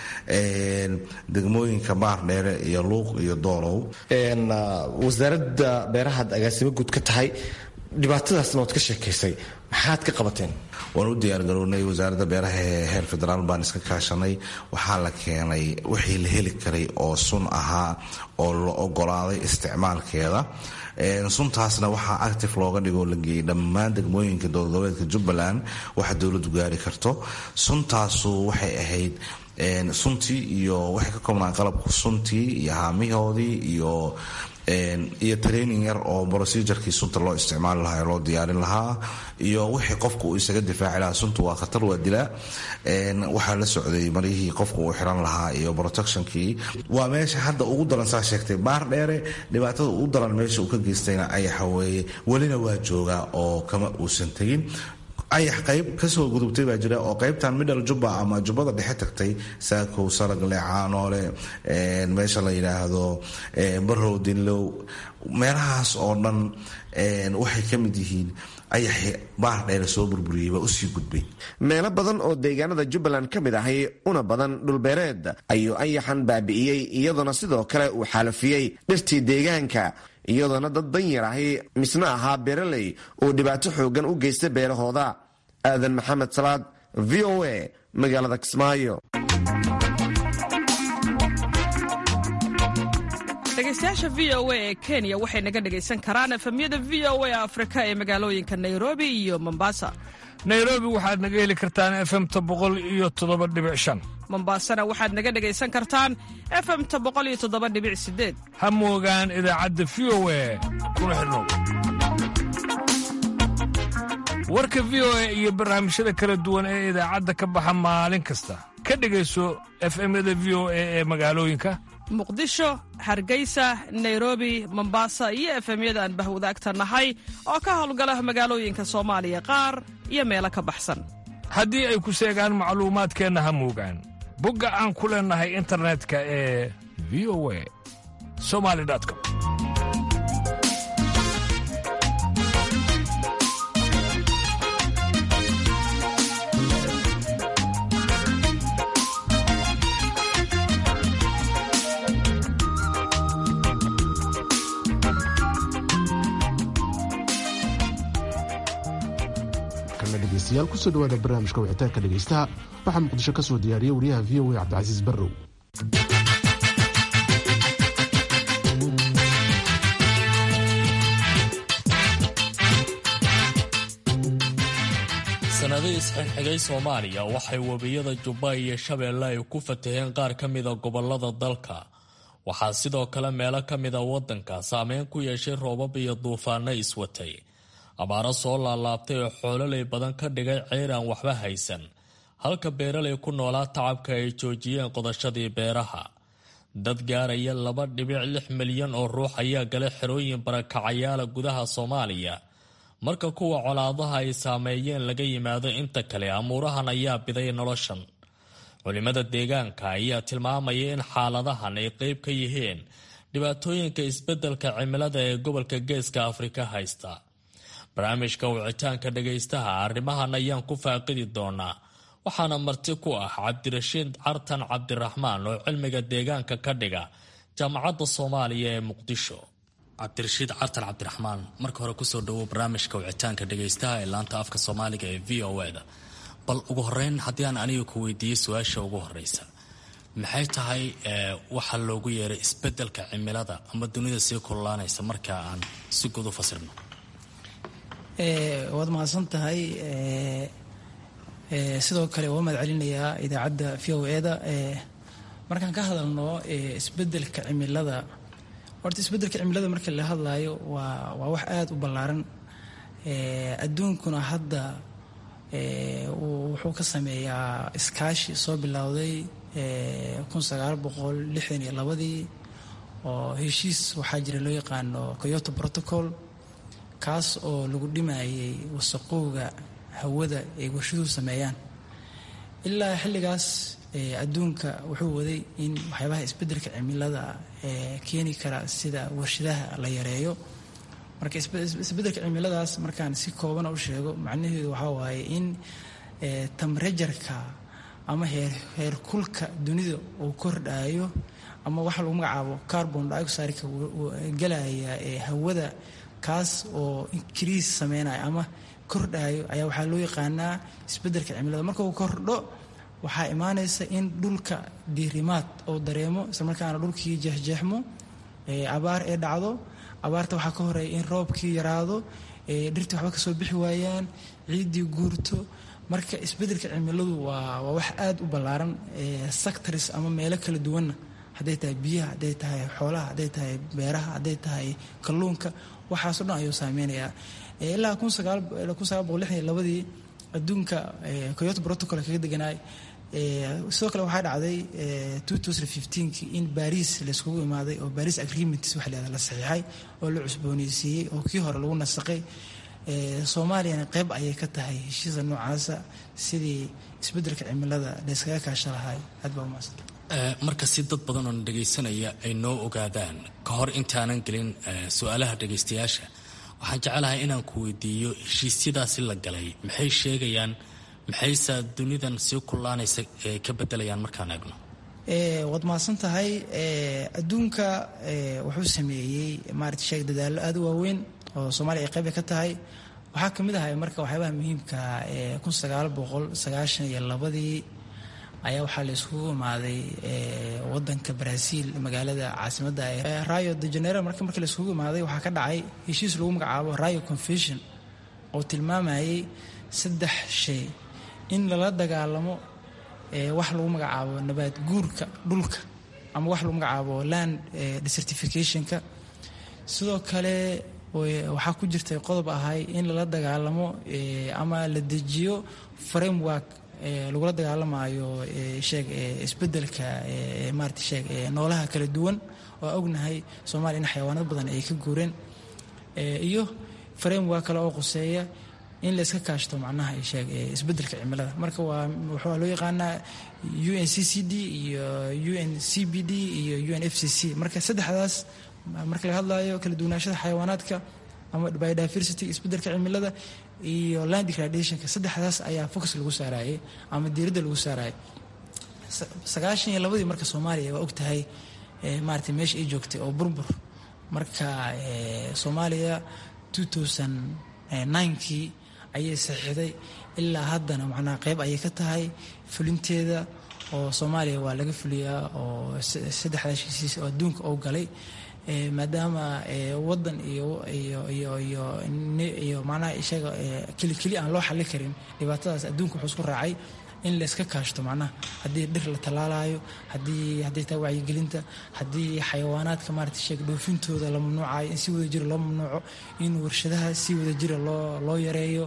degmooyinka baardheere iyo luuq iyo doolow wasaaradda beerahaad agaasimo guud ka tahay dhibaatadaasna waad ka sheekaysay maxaad ka qabateen waan u diyaargarownay wasaaradda beeraha ee heer federaal baan iska kaashanay waxaa la keenay wixii la heli karay oo sun ahaa oo la ogolaaday isticmaalkeeda suntaasna waxaa active looga dhigoo la geeyey dhammaan degmooyinka dowladgoboleedka jubbaland waxa dowladdu gaari karto suntaasu waxay ahayd suntii iyo waxay ka koobnaan qalabku suntii iyo haamihoodii iyo iyo training yar oo procedurkii sunta loo isticmaali lahaa ee loo diyaarin lahaa iyo wixii qofku uu isaga difaaci lahaa suntu waa khatar waa dilaa waxaa la socday maryihii qofku uu xiran lahaa iyo protectionkii waa meesha hadda ugu daran saa sheegtay baar dheere dhibaatada ugu daran meesha uu ka geystayna ayaxa weeye welina waa joogaa oo kama uusan tegin ayax qayb kasoo gudubtay baa jira oo qaybtan middle jubba ama jubbada dhexe tagtay saakow saragle caanoole meesha la yidhaahdo barow dinlow meelahaas oo dhan waxay ka mid yihiin ayaxi baar dheere soo burburiyey baa usii gudbay meelo badan oo deegaanada jubbaland ka mid ahay una badan dhulbeereed ayuu ayaxan baabi'iyey iyadoona sidoo kale uu xaalafiyey dhirtii deegaanka iyadoona dad danyar ahi misna ahaa beeraley uu dhibaato xoogan u geysta beerahooda aadan maxamed salaad v o a magaalada kismaayo dhegeystayaasha v o a ee kenya waxay naga dhegaysan karaan efemyada v o a afrika ee magaalooyinka nairobi iyo mombasa nairobi waxaad naga heli kartaan efemta boqol iyo toddoba dhibic shan mombasana waxaad naga dhegaysan kartaan efemta boqol iyo toddoba dhibic sideed ha moogaan idaacadda v o a kuna xidhnow warka v o a iyo barnaamijyada kala duwan ee idaacadda ka baxa maalin kasta ka dhegayso efemyada v o a ee magaalooyinka muqdisho hargeysa nairobi mombasa iyo efemyada aan bahwadaagta nahay oo ka howlgala magaalooyinka soomaaliya qaar iyo meelo ka baxsan haddii ay ku seegaan macluumaadkeenna ha moogaan bogga aan ku leennahay internetka ee v o a somali com dhegeystayaal kusoo dhawaada barnaamijka wicitaanka dhegeystaha waxaa muqdisho ka soo diyaariyey wariyaha v o a cabdicasiis barrow sanadihii isxigxigay soomaaliya waxay webiyada jubba iyo shabeelle ay ku fataheen qaar ka mida gobolada dalka waxaa sidoo kale meelo ka mida waddanka saameyn ku yeeshay roobab iyo duufaano iswatay abaaro soo laalaabtay oo xoololay badan ka dhigay ceyr aan waxba haysan halka beeralay ku noolaa tacabka ay joojiyeen qodashadii beeraha dad gaaraya laba dhibic lix milyan oo ruux ayaa gala xerooyin barakacayaala gudaha soomaaliya marka kuwa colaadaha ay saameeyeen laga yimaado inta kale amuurahan ayaa biday noloshan culimada deegaanka ayaa tilmaamaya in xaaladahan ay qeyb ka yihiin dhibaatooyinka isbeddelka cimilada ee gobolka geeska afrika haysta barnaamijka wicitaanka dhagaystaha arrimahan ayaan ku faaqidi doonaa waxaana marti ku ah cabdirashiid cartan cabdiraxmaan oo cilmiga deegaanka ka dhiga jaamacadda soomaaliya ee muqdisho cabdirashiid cartan cabdiraxmaan marka hore kusoo dhawow barnaamijka wicitaanka dhagaystaha ee laanta afka soomaaliga ee v o eda bal ugu horeyn haddii aan aniga ku weydiiyey su-aasha ugu horeysa maxay tahay waxaa loogu yeeray isbedelka cimilada ama dunida sii kululaanaysa marka aan si guud u fasirno waad mahadsan tahay sidoo kale waa mahad celinayaa idaacadda v o eda markaan ka hadalno isbedelka cimilada horta isbedelka cimilada marka la hadlaayo waa waa wax aada u ballaaran adduunkuna hadda wuxuu ka sameeyaa iskaashi soo bilowday kun sagaal boqol lixdan iyo labadii oo heshiis waxaa jira loo yaqaano coyoto protocol kaas oo lagu dhimayay wasaqowga hawada ay warshaduhu sameeyaan ilaa xilligaas adduunka wuxuu waday in waxyaabaha isbedelka cimilada keeni kara sida warshadaha la yareeyo marka isbedelka cimiladaas markaan si koobana u sheego macnaheedu waxaa waaye in tamrejarka ama heerkulka dunida uu kordhayo ama waxa lagu magacaabo carbon dioxideka galaya ee hawada kaas oo increase sameynaya ama kordhayo ayaa waxaa loo yaqaanaa isbedelka cimilada marka uu kordho waxaa imaanaysa in dhulka diirimaad oo dareemo islamarkaana dhulkii jeexjeexmo abaar ee dhacdo abaarta waxaa ka horeeya in roobkii yaraado dhirtii waxba kasoo bixi waayaan ciiddii guurto marka isbedelka cimiladu waa waa wax aada u ballaaran sectors ama meelo kala duwanna hadday tahay biyaha hadday tahay xoolaha hadday tahay beeraha hadday tahay kalluunka waxaaso dhan ayuu saameynayaa ilaa kun sagaal kun sagaal boqol lixdan iyo labadii adduunka coyoto protocol kaga deganaay sidoo kale waxaa dhacday two thousand fifteenki in baris layskugu imaaday oo baris agreements waxa la la saxiixay oo la cusbooneysiiyey oo kii hore lagu nasaqay soomaaliyana qeyb ayay ka tahay heshiisa noocaasa sidii isbedelka cimilada layskaga kaasha lahay aad baa umaasan marka si dad badan oo na dhagaysanaya ay noo ogaadaan ka hor intaanan gelin su-aalaha dhagaystayaasha waxaan jecelahay inaan ku weydiiyo heshiisyadaasi la galay maxay sheegayaan maxayse dunidan sii kullaanaysa ka bedelayaan markaan eegno waad mahadsan tahay adduunka wuxuu sameeyey maarata sheeg dadaallo aada u waaweyn oo soomaaliya ay qayb ka tahay waxaa ka mid ahay marka waxyaabaha muhiimka ee kun sagaal boqol sagaashan iyo labadii ayaa waxaa la iskugu imaaday wadanka brazil magaalada caasimadda rayo de janeiro marka markii la iskugu imaaday waxaa ka dhacay heshiis lagu magacaabo rayo confession oo tilmaamayay saddex shay in lala dagaalamo wax lagu magacaabo nabaad guurka dhulka ama wax lagu magacaabo land desertificationka sidoo kale waxaa ku jirtay qodob ahay in lala dagaalamo ama la dejiyo framework lagula dagaalamayo sheeg isbedelka maarata sheeg noolaha kala duwan oo ognahay soomaaliya in xayawaanad badan ay ka guureen iyo framework kale oo quseeya in layska kaashto macnaha sheeg isbedelka cimilada marka waa waxaa loo yaqaanaa u n c c d iyo u n c b d iyo u n f c c marka saddexdaas marka laga hadlayo kala duwanaashada xayawaanaadka ama biodiversity isbedelka cimilada iyo land degradationka saddexdaas ayaa focus lagu saarayay ama diiradda lagu saarayay sagaashan iyo labadii marka soomaaliya waa ogtahay maarata meesha ay joogtay oo burbur marka soomaaliya two thousand ninkii ayay saxiixday ilaa haddana macnaha qeyb ayay ka tahay fulinteeda oo soomaaliya waa laga fuliyaa oo saddexdaas heshiis oo adduunka oo galay maadaama wadan iyo iyo iyo iyo iyo macnaha isaga keli keli aan loo xallin karin dhibaatadaas adduunka wuxuu isku raacay in layska kaashto macnaha haddii dhir la tallaalayo haddii hadday tahay wacyigelinta haddii xayawaanaadka maarata sheeg dhoofintooda la mamnuucayo in si wada jira loo mamnuuco in warshadaha si wada jira loo loo yareeyo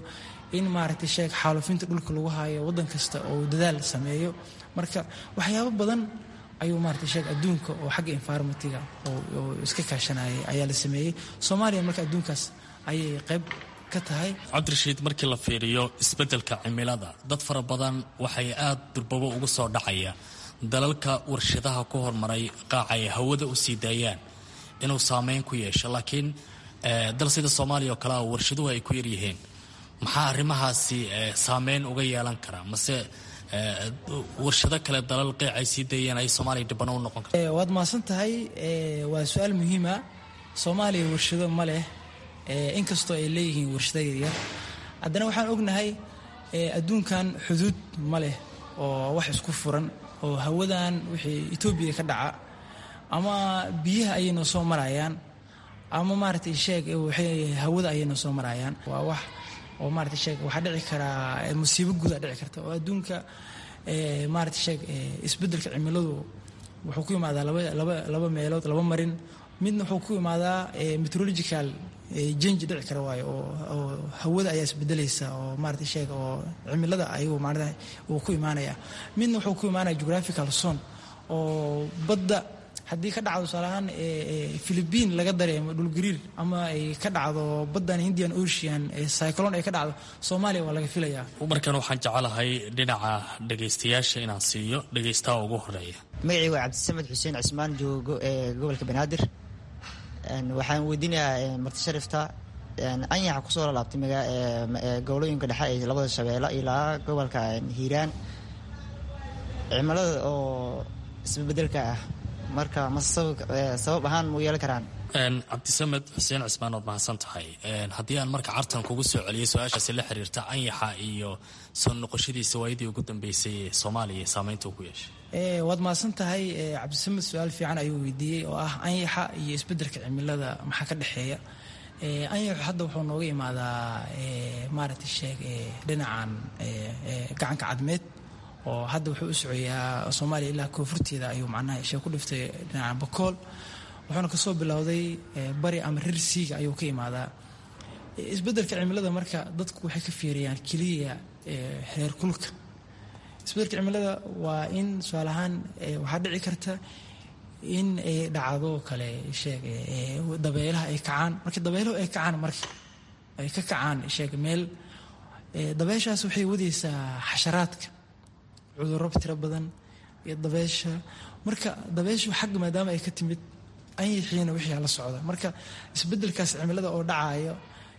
in maaragtay sheeg xaalufinta dhulka lagu haayo waddan kasta oo dadaal sameeyo marka waxyaabo badan ayuu maaragtay sheeg adduunka oo xagga environmentiga oo iska kaashanayay ayaa la sameeyey soomaaliya marka adduunkaas ayay qayb ka tahay cabdirashiid markii la fiiriyo isbeddelka cimilada dad fara badan waxay aad durbabo ugu soo dhacaya dalalka warshadaha ku hormaray qaaca ay hawada u sii daayaan inuu saameyn ku yeesho laakiin dal sida soomaaliya oo kale a warshaduhu ay ku yaryihiin maxaa arrimahaasi saameyn uga yeelan karaa mase warshado kale dalal qeyc ay sii daeyeen ay soomaaliya dhibano u noqon karta waad mahadsan tahay waa su-aal muhiima soomaaliya warshado ma leh inkastoo ay leeyihiin warshado yaryar haddana waxaan ognahay adduunkan xuduud ma leh oo wax isku furan oo hawadan wixii etoobiya ka dhaca ama biyaha ayay noo soo marayaan ama maaragtay sheeg waxay hawada ayay noo soo marayaan waa wax oo maaragtay sheeg waxaa dhici karaa musiibo guudaa dhici karta oo adduunka maaragtay sheeg isbeddelka cimiladu wuxuu ku imaadaa laba laba laba meelood laba marin midna wuxuu ku imaadaa meteorological jange dhici kara waayo oo oo hawada ayaa isbedelaysa oo maaragtay sheeg oo cimilada ayuu maarata uu ku imaanaya midna wuxuu ku imaanaya geographical zone oo badda haddii ka dhacdo tusaale ahaan philibiin laga dareemo dhulgariir ama ay ka dhacdo baddan indian ocean cyclone ay ka dhacdo soomaaliya waa laga filayaa markan waxaan jecelahay dhinaca dhegaystayaasha inaan siiyo dhegaystaha ugu horeeya magacii waa cabdisamed xuseen cismaan joogo ee gobolka banaadir waxaan weydiinayaa marti sharifta anyaxa kusoo lalaabtay gobolooyinka dhexe ee labada shabeelle ilaa gobolka hiiraan cimilada oo isbebedelka ah marka ma sabab ahaan mu yeelan karaan cabdisamed xuseen cismaan ood mahadsan tahay haddii aan marka cartan kugu soo celiyay su-aashaasi la xiriirta anyaxa iyo soo noqoshadiisa waayadii ugu dambeysay ee soomaaliya saameynta uu ku yeeshay waad mahadsan tahay cabdisamed su-aal fiican ayuu weydiiyey oo ah anyaxa iyo isbeddelka cimilada maxaa ka dhexeeya anyaxu hadda wuxuu nooga imaadaa maaragtay sheeg dhinacan gacanka cadmeed oo hadda wuxuu u socoyaa soomaaliya ilaa koonfurteeda ayuu macnaha ishee ku dhiftay dhinaca bakool wuxuuna kasoo bilowday bari ama rir siiga ayuu ka imaadaa isbeddelka cimilada marka dadku waxay ka fiiriyaan keliya heer kulka isbeddelka cimilada waa in tusaale ahaan waxaa dhici karta in ay dhacdo kale sheeg dabeelaha ay kacaan marka dabeeluhu ay kacaan marka ay ka kacaan sheeg meel dabeeshaas waxay wadaysaa xasharaadka cudurro tiro badan iyo dabeesha marka dabeeshu xagga maadaama ay ka timid anyixiina wixii la socda marka isbeddelkaas cimilada oo dhacayo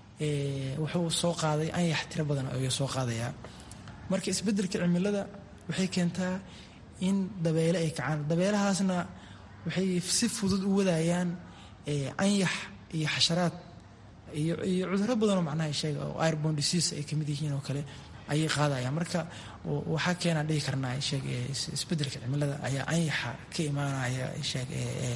wuxuu soo qaaday anyax tiro badan ayuu soo qaadayaa marka isbeddelka cimilada waxay keentaa in dabeele ay kacaan dabeelahaasna waxay si fudud u wadayaan anyax iyo xasharaad iyo iyo cudurro badanoo macnaha sheega oo airbon disease ay kamid yihiin oo kale ayay qaadayaan marka waxaa keenaan dhihi karnaa sheeg isbeddelka cimilada ayaa anyaxa ka imaanaya sheeg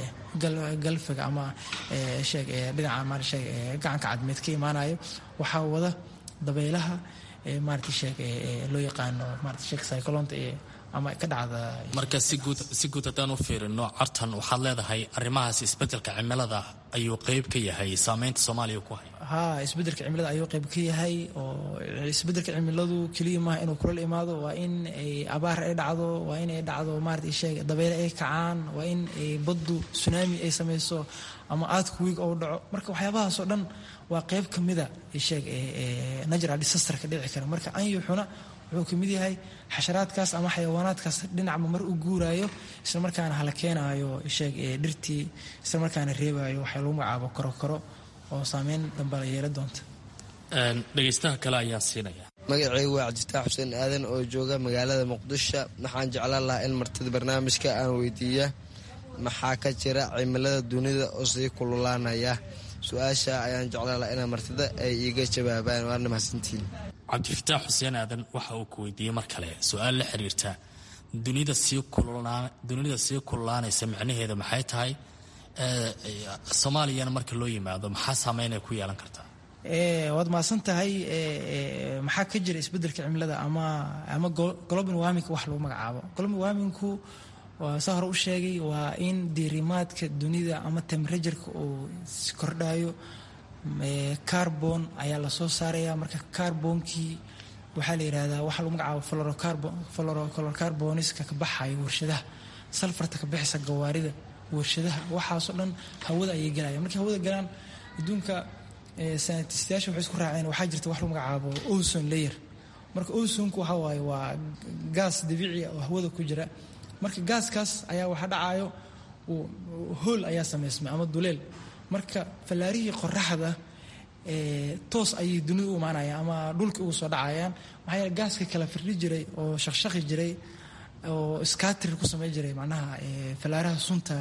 galfiga ama sheeg dhinaca ma sheeg gacanka cadmeed ka imaanayo waxaa wada dabeelaha maarata sheeg loo yaqaano maarata sheeg cyclonta ee ama ka dhacda marka si guud si guud haddaan u fiirino cartan waxaad leedahay arrimahaas isbeddelka cimilada ayuu qeyb ka yahay saameynta soomaaliya ku haya haa isbeddelka cimilada ayuu qayb ka yahay oo isbeddelka cimiladu keliya maaha inuu kulal imaado waa in ay abaar ay dhacdo waa in ay dhacdo maarata sheeg dabeyle ay kacaan waa in ay baddu tsunami ay samayso ama aadku wiig ou dhaco marka waxyaabahaasoo dhan waa qayb ka mida sheeg natural disasterka dhici kara marka anyuxuna wuxuu ka mid yahay xasharaadkaas ama xayawaanaadkaas dhinacba mar u guuraayo isla markaana hala keenaayo sheeg dhirtii isla markaana reebaayo waxaa lagu magacaabo korokoro oo saameyn dambe la yeela doonta dhegaystaha kale ayaan siinaya magacaygu waa cabdifitaax xuseen aadan oo jooga magaalada muqdisho waxaan jeclaan lahaa in martida barnaamijka aan weydiiya maxaa ka jira cimilada dunida oo sii kululaanaya su-aasha ayaan jeclaan lahaa inaa martida ay iiga jawaabaan waana mahadsantiin cabdifitaax xuseen aadan waxa uu ku weydiiyey mar kale su-aal la xiriirta dunida sii dunida sii kululaanaysa micnaheeda maxay tahay soomaaliyana marka loo yimaado maxaa saameyn ay ku yeelan kartaa waad mahadsan tahay maxaa ka jira isbeddelka cimilada ama ama global warming wax lagu magacaabo global warmingku waa saa hore u sheegay waa in diirimaadka dunida ama temperatureka uu kordhayo carbon ayaa lasoo saaraya marka carbonkii waxaa la yidhahdaa waxaa lagu magacaabo florocarboniska ka baxayo warshadaha salfarta ka bixisa gawaarida warshadaha waxaasoo dhan hawada ayay galaya markay hawada galaan adduunka sanatistayaasha waxay isku raaceen waxaa jirta wax lagu magacaabo ozone layer marka ozonku waxa waaye waa gaas dabiici oo hawada ku jira marka gaaskaas ayaa waxa dhacayo hool ayaa samaysmay ama duleel marka fallaarihii qoraxda toos ayay dunida u imaanayaan ama dhulka ugu soo dhacayaan maxaa yeele gaaska kala firdhi jiray oo shaqshaqi jiray oo skatrir ku samayn jiray macnaha fallaaraha sunta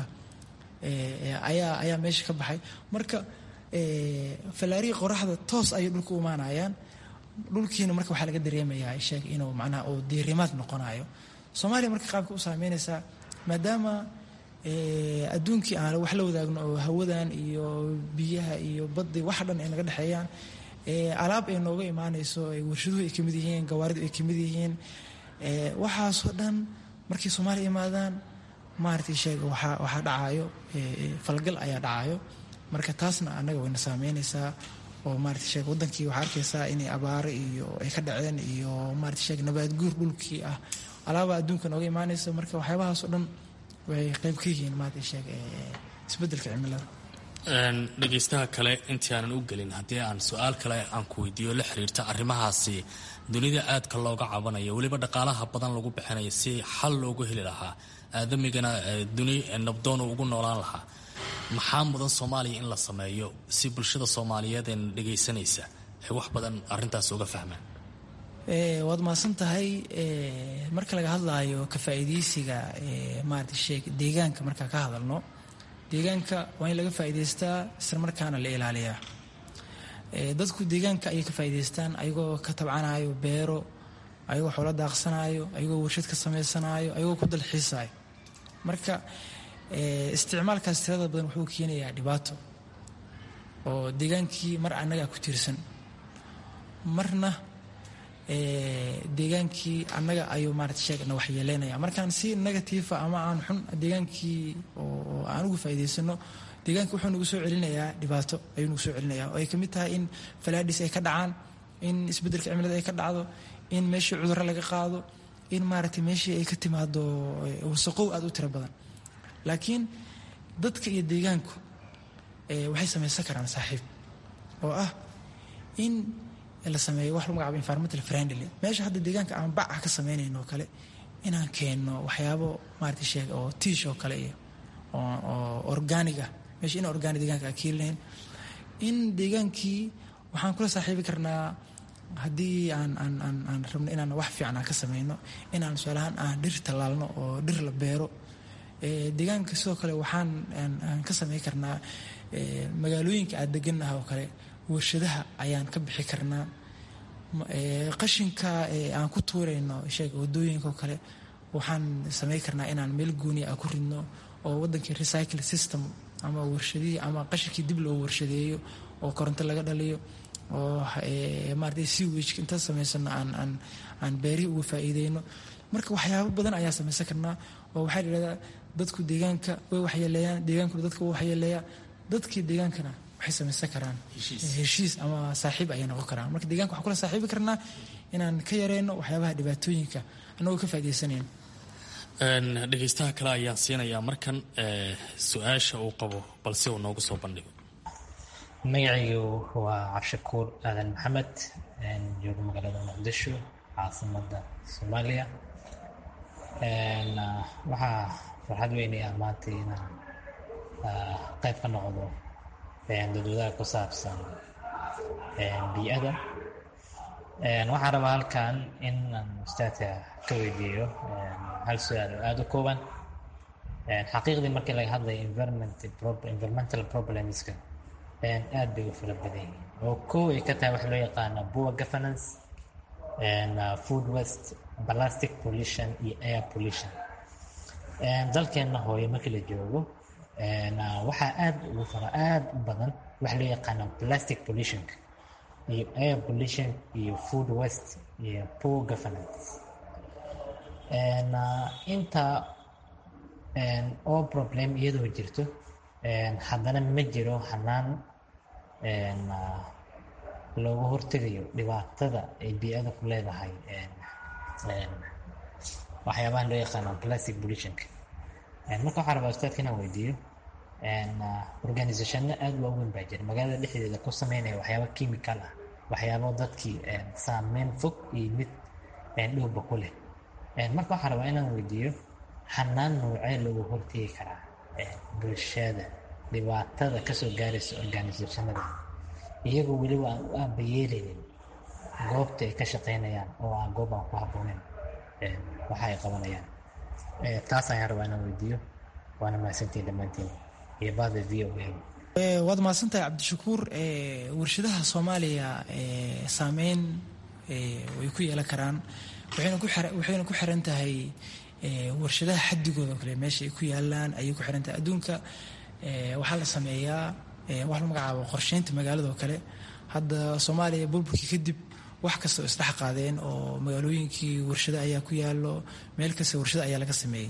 ayaa ayaa meesha ka baxay marka fallaarihii qoraxda toos ayay dhulka u imaanayaan dhulkiina marka waxaa laga dareemayaa sheeg inuu macnaha uu diirimaad noqonayo soomaaliya marka qaabka u saameynaysaa maadaama adduunkii aan wax la wadaagno oo hawadan iyo biyaha iyo baddi wax dhan ay naga dhexeeyaan alaab ay nooga imaanayso warshaduhu ay kamid yihiin gawaaridu ay kamid yihiin waxaasoo dhan markay soomaaliya imaadaan maaragtay sheega waxaa waxaa dhacayo falgal ayaa dhacayo marka taasna annaga wayna saameynaysaa oo maarata sheeg wadankii waxaa arkaysaa inay abaaro iyo ay ka dhaceen iyo maarata sheeg nabaad guur dhulkii ah alaaba adduunka nooga imaanaysa marka waxyaabahaasoo dhan way qayb ka yihiin maarata sheeg isbeddelka cimilada dhegaystaha kale intii aanan u gelin haddii aan su-aal kale aan ku weydiiyo la xiriirta arrimahaasi dunida aadka looga cabanayo weliba dhaqaalaha badan lagu bixinayo si xal loogu heli lahaa aadamigana duni nabdoonu ugu noolaan lahaa maxaa mudan soomaaliya in la sameeyo si bulshada soomaaliyeed ee dhegaysanaysa ay wax badan arintaas uga fahmaan waad mahadsan tahay marka laga hadlaayo ka faa'iidaysiga maarata sheeg deegaanka markaa ka hadalno deegaanka waa in laga faa'iidaystaa isla markaana la ilaaliyaa dadku deegaanka ayay ka faa'iidaystaan ayagoo ka tabcanayo beero ayagoo xoolo daaqsanayo ayagoo warshad ka samaysanaayo ayagoo ku dalxiisayo marka isticmaalkaas tirada badan wuxuu keenayaa dhibaato oo deegaankii mar annagaa ku tiirsan marna deegaankii annaga ayuu maarata sheegna waxyeeleynaya markaan si negatiifa ama aan xun deegaankii oo aan uga faa'iidaysano deegaanka wuxuu nagu soo celinayaa dhibaato ayuu nagu soo celinaya oo ay ka mid tahay in falaadhis ay ka dhacaan in isbeddelka cimilada ay ka dhacdo in meeshii cudurro laga qaado in maaragtay meeshii ay ka timaado wasaqow aada u tiro badan laakiin dadka iyo deegaanku waxay samaysan karaan saaxiib oo ah in la sameeyo wax lagu magacaabo environmental friendly meesha hadda deegaanka aan bac ah ka sameynayno oo kale inaan keenno waxyaabo maarata sheeg oo tiish oo kale iyo oo organig ah meesha in organic deegaanka aan keeni lahayn in deegaankii waxaan kula saaxiibi karnaa haddii aan aan aan aan rabno inaan wax fiican aan ka sameyno inaan su-aalahaan aan dhir tallaalno oo dhir la beero deegaanka sidoo kale waxaan aan ka samey karnaa magaalooyinka aad degannaha oo kale warshadaha ayaan ka bixi karnaa qashinka aan ku tuurayno sheeg wadooyinka oo kale waxaan samey karnaa inaan meel gooniya a ku ridno oo wadankii recycle system ama warshadihii ama qashinkii dib loo warshadeeyo oo koronto laga dhaliyo oo maarata sewage inta samaysano aan aan aan beerihii uga faa'iideyno marka waxyaabo badan ayaa samaysan karnaa oo waxaa layidhahdaa dadku deegaanka way waxyeeleeyaan deegaankuna dadka way waxyeeleeyaa dadkii deegaankana waxay samaysan karaan heshiis ama saaxiib ayay noqon karaan marka deeganka waxaan kula saaxiibi karnaa inaan ka yareyno waxyaabaha dhibaatooyinka annagoo ka faa'iidaysanayno dhegaystaha kale ayaan siinayaa markan su-aasha uu qabo balse uu noogu soo bandhigo magacaygu waa cabshakuur aadan maxamed joogo magaalada muqdisho caasimada soomaaliya waxaa farxad weynaya maanta inaan qayb ka noqdo dadwadaha ku saabsan bii'ada waxaan rabaa halkan in aan ustaadka ka weydiiyo hal su-aal oo aada u kooban xaqiiqdii markii laga hadlayo environmental problemska aad bay u fara badan yihiin oo kow ay ka tahay waxa loo yaqaana poor governance food waste plastic pollution iyo air pollution dalkeenna hooye markii la joogo waxaa aad ugu fara aad u badan waxa loo yaqaana plastic pollutionka iyo air pollution iyo food waste iyo poor governance inta oo problem iyadoo jirto haddana ma jiro hanaan looga hortegayo dhibaatada ay bii-ada ku leedahay waxyaabahan loo yaqaano plastic pollutionka marka waxaan rabaa ustaadka inaan weydiiyo organisationno aada waaweyn baa jira magaalada dhexdeeda ku sameynaya waxyaaba chemical ah waxyaabo dadkii saameyn fog iyo mid dhowba ku leh marka waxaan rabaa inaan weydiiyo xanaan noocee looga hortegi karaa bulshada dhibaatada kasoo gaaraysa organisationada iyagoo weliba aan u aabayeeleynin goobta ay ka shaqeynayaan oo aan goob aan ku habbooneyn waxa ay qabanayaan taas ayaan rabaa inaan weydiiyo waana mahadsantiin dhammaantiin iyo bada v o a waad mahadsantahay cabdishakuur warshadaha soomaaliya saameyn way ku yeelan karaan waxayna ku xiran tahay warshadaha xadigooda kale meesha ay ku yaalaan ayay ku xiran tahay adduunka waxaa la sameeyaa wax la magacaabo qorsheynta magaalada oo kale hadda soomaaliya burburkii kadib wax kasta oo isdhex qaadeen oo magaalooyinkii warshado ayaa ku yaalo meel kasta warshado ayaa laga sameeyey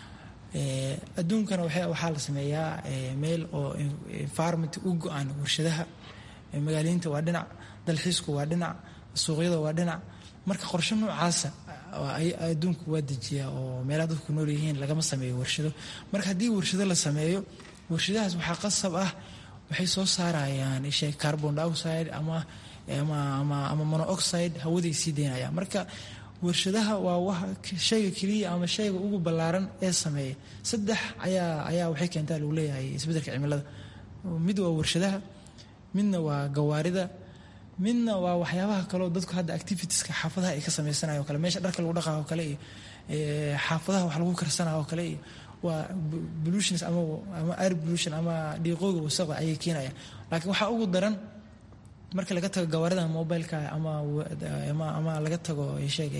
adduunkana waxaa la sameeyaa meel oo environment u go-aan warshadaha magaaliinta waa dhinac dalxiisku waa dhinac suuqyada waa dhinac marka qorshe noocaasa adduunku waa dejiyaa oo meelaha dadku nool yihiin lagama sameeyo warshado marka haddii warshado la sameeyo warshadahaas waxaa qasab ah waxay soo saarayaan ishe carbon dioxide ama ama monoxide hawaday sii daynayaan marka warshadaha waa shayga keliya ama shayga ugu ballaaran ee sameeya saddex ayaa ayaa waxay keentaa lagu leeyahay isbeddelka cimilada mid waa warshadaha midna waa gawaarida midna waa waxyaabaha kaleo dadku hadda activitieska xaafadaha ay ka sameysanayo o kale meesha dharka lagu dhaqayo o kale iyo xaafadaha wax lagu karsanayo o kale iyo waa pollutions ama ama air pollution ama dhiiqooga wasaqda ayay keenayaan laakiin waxaa ugu daran marka laga tago gawaarida mobileka ama ama laga tago sheeg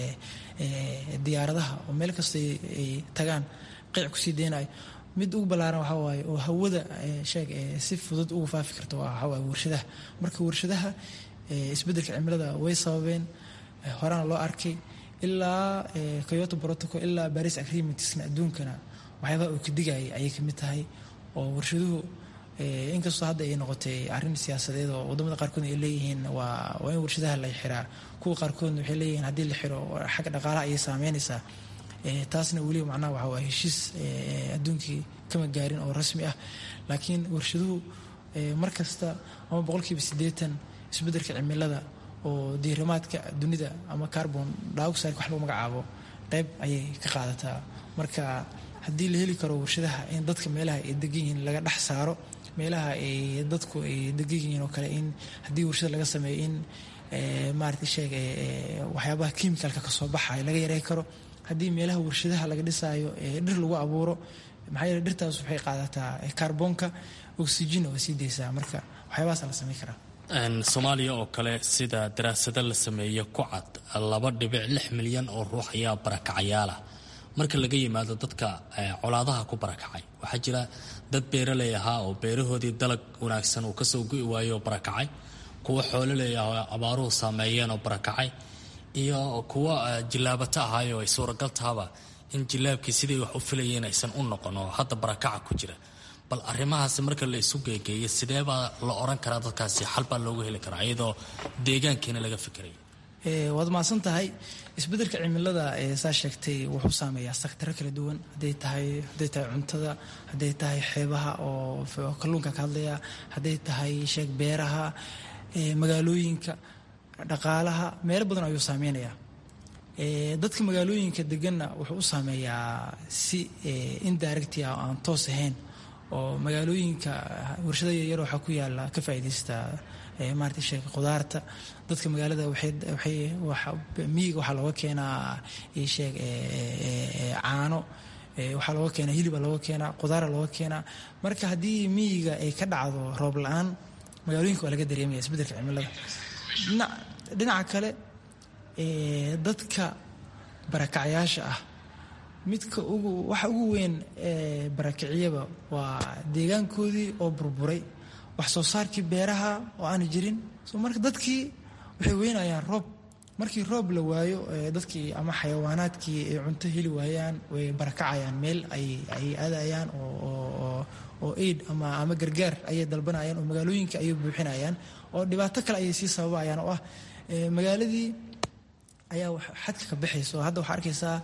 diyaaradaha oo meel kasta ay tagaan qeyc kusii deynayo mid ugu ballaaran waxaa waaye oo hawada sheeg si fudud ugu faafi karta waxaa waaye warshadaha marka warshadaha isbeddelka cimilada way sababeen horena loo arkay ilaa kyoto protocol ilaa baris agreementsna adduunkana waxyaabaha uu ka digayay ayay kamid tahay oo warshaduhu inkastoo hadda ay noqotay arrin siyaasadeed oo wadamada qaarkoodna ay leeyihiin waa waa in warshadaha la xiraa kuwa qaarkoodna waxay leeyihiin haddii la xiro xagga dhaqaalaha ayay saameynaysaa taasna weliba macnaha waxa waa heshiis adduunkii kama gaarin oo rasmi ah laakiin warshaduhu mar kasta ama boqolkiiba siddeetan isbeddelka cimilada oo diirimaadka dunida ama carbon dioxide wax lagu magacaabo qayb ayay ka qaadataa marka haddii la heli karo warshadaha in dadka meelaha ay degan yihiin laga dhex saaro meelaha ay dadku ay degan yihiin oo kale in haddii warshada laga sameeyo in maarata sheeg waxyaabaha chemicalka kasoo baxayo laga yarey karo haddii meelaha warshadaha laga dhisaayo dhir lagu abuuro maxaa yeele dhirtaas waxay qaadataa kaarboonka oxygen waa sii deysaa marka waxyaabahaas la samayn karaa soomaaliya oo kale sida daraasado la sameeyo ku cad laba dhibic lix milyan oo ruux ayaa barakacayaala marka laga yimaado dadka colaadaha ku barakacay waxaa jira dad beeraley ahaa oo beerahoodii dalag wanaagsan uu kasoo gu'i waayo oo barakacay kuwa xoololey ah oo abaaruhu saameeyeen oo barakacay iyo kuwa jilaabata ahaayo ay suuragal tahaba in jilaabkii sidii wax u filayeen aysan u noqon oo hadda barakaca ku jira bal arrimahaasi marka la isu geegeeyo sidee baa la oran karaa dadkaasi xal baa loogu heli karaa iyadoo deegaankiina laga fikirayo waad mahadsan tahay isbeddelka cimilada saa sheegtay wuxuu saameeyaa saktaro kala duwan haday tahay hadday tahay cuntada hadday tahay xeebaha oo kalluunka ka hadlaya hadday tahay sheeg beeraha magaalooyinka dhaqaalaha meelo badan ayuu saameynayaa dadka magaalooyinka deganna wuxuu u saameeyaa si indirecti ah oo aan toos ahayn oo magaalooyinka warshada yaryar waxaa ku yaala ka faa'iidaysta maarata sheeg khudaarta dadka magaalada waxay miyiga waxaa looga keenaa sheeg caano waxaa looga keenaa hiliba looga keenaa khudaara looga keenaa marka haddii miyiga ay ka dhacdo roob la-aan magaalooyinka waa laga dareemaya isbeddelka cimilada dhinaca kale dadka barakacyaasha ah midka ugu waxa ugu weyn ee barakiciyaba waa deegaankoodii oo burburay wax soo saarkii beeraha oo aana jirin so marka dadkii waxay weynayaan roob markii roob la waayo dadkii ama xayawaanaadkii ay cunto heli waayaan way barakacayaan meel ay aadayaan oo oo aid ama ama gargaar ayay dalbanayaan oo magaalooyinka ayay buuxinayaan oo dhibaato kale ayay sii sababayaan oo ah magaaladii ayaa xadka ka baxaysa oo hadda waxaa arkaysaa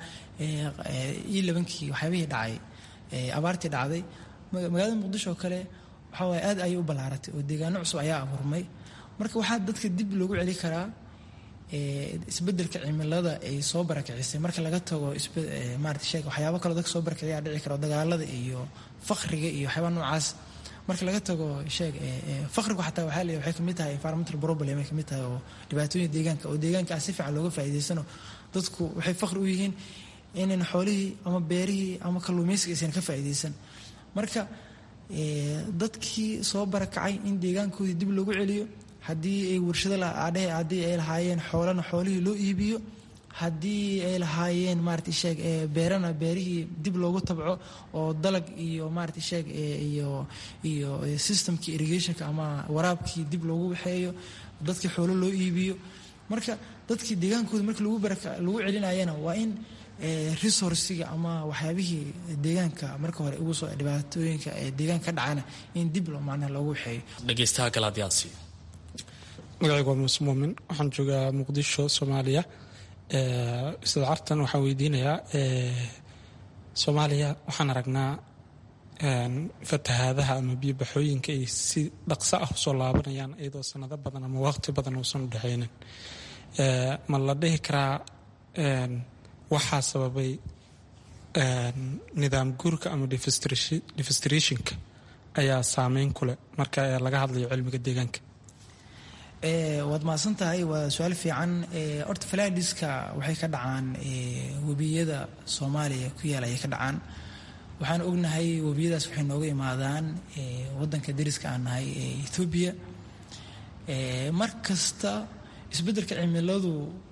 io labankii waxyaabihii dhacay abaartii dhacday magaalada muqdisho oo kale waxaa waaye aad ayay u ballaaratay oo deegaano cusub ayaa abuurmay marka waxaa dadka dib loogu celi karaa isbedelka cimilada ay soo barakicisay marka laga tago maarata sheeg waxyaabo kaloo dadka soo barakiciyaa dhici karo dagaalada iyo faqriga iyo waxyaaba noocaas marka laga tago sheeg faqrigu xataa waxaa leeyahay waxay kamid tahay environmental problem ay kamid tahay oo dhibaatooyin deegaanka oo deegaanka ah si fiican looga faa'iidaysano dadku waxay faqri u yihiin inan xoolihii ama beerihii ama kalluumaysiga aysan ka faa'iidaysan marka dadkii soo barakacay in deegaankoodii dib loogu celiyo haddii ay warshado adhehe haddii ay lahaayeen xoolana xoolihii loo iibiyo haddii ay lahaayeen maarata sheeg beerana beerihii dib loogu tabco oo dalag iyo maarata sheeg iyo iyo systemkii irrigationka ama waraabkii dib loogu waxeeyo dadkii xoolo loo iibiyo marka dadkii deegaankooda markii lagu baraka lagu celinayana waa in resourciga ama waxyaabihii deegaanka marka hore ugu soo dhibaatooyinka ee deegaanka ka dhacana in dib loo macnaha loogu waxeeyo dhegeystaha kale haddii aan siiyo magacaygu waa muuse muumin waxaan joogaa muqdisho soomaaliya ustaad cartan waxaan weydiinayaa soomaaliya waxaan aragnaa fatahaadaha ama biyobaxooyinka ay si dhaqso ah usoo laabanayaan iyadoo sanado badan ama waqti badan uusan u dhexaynin ma la dhihi karaa waxaa sababay nidaam guurka ama defestrationka ayaa saameyn ku leh marka laga hadlayo cilmiga deegaanka waad mahadsan tahay waa su-aal fiican horta falaadiska waxay ka dhacaan webiyada soomaaliya ku yaal ayay ka dhacaan waxaan ognahay webiyadaas waxay nooga imaadaan wadanka dariska aan nahay ee ethoobiya mar kasta isbeddelka cimiladu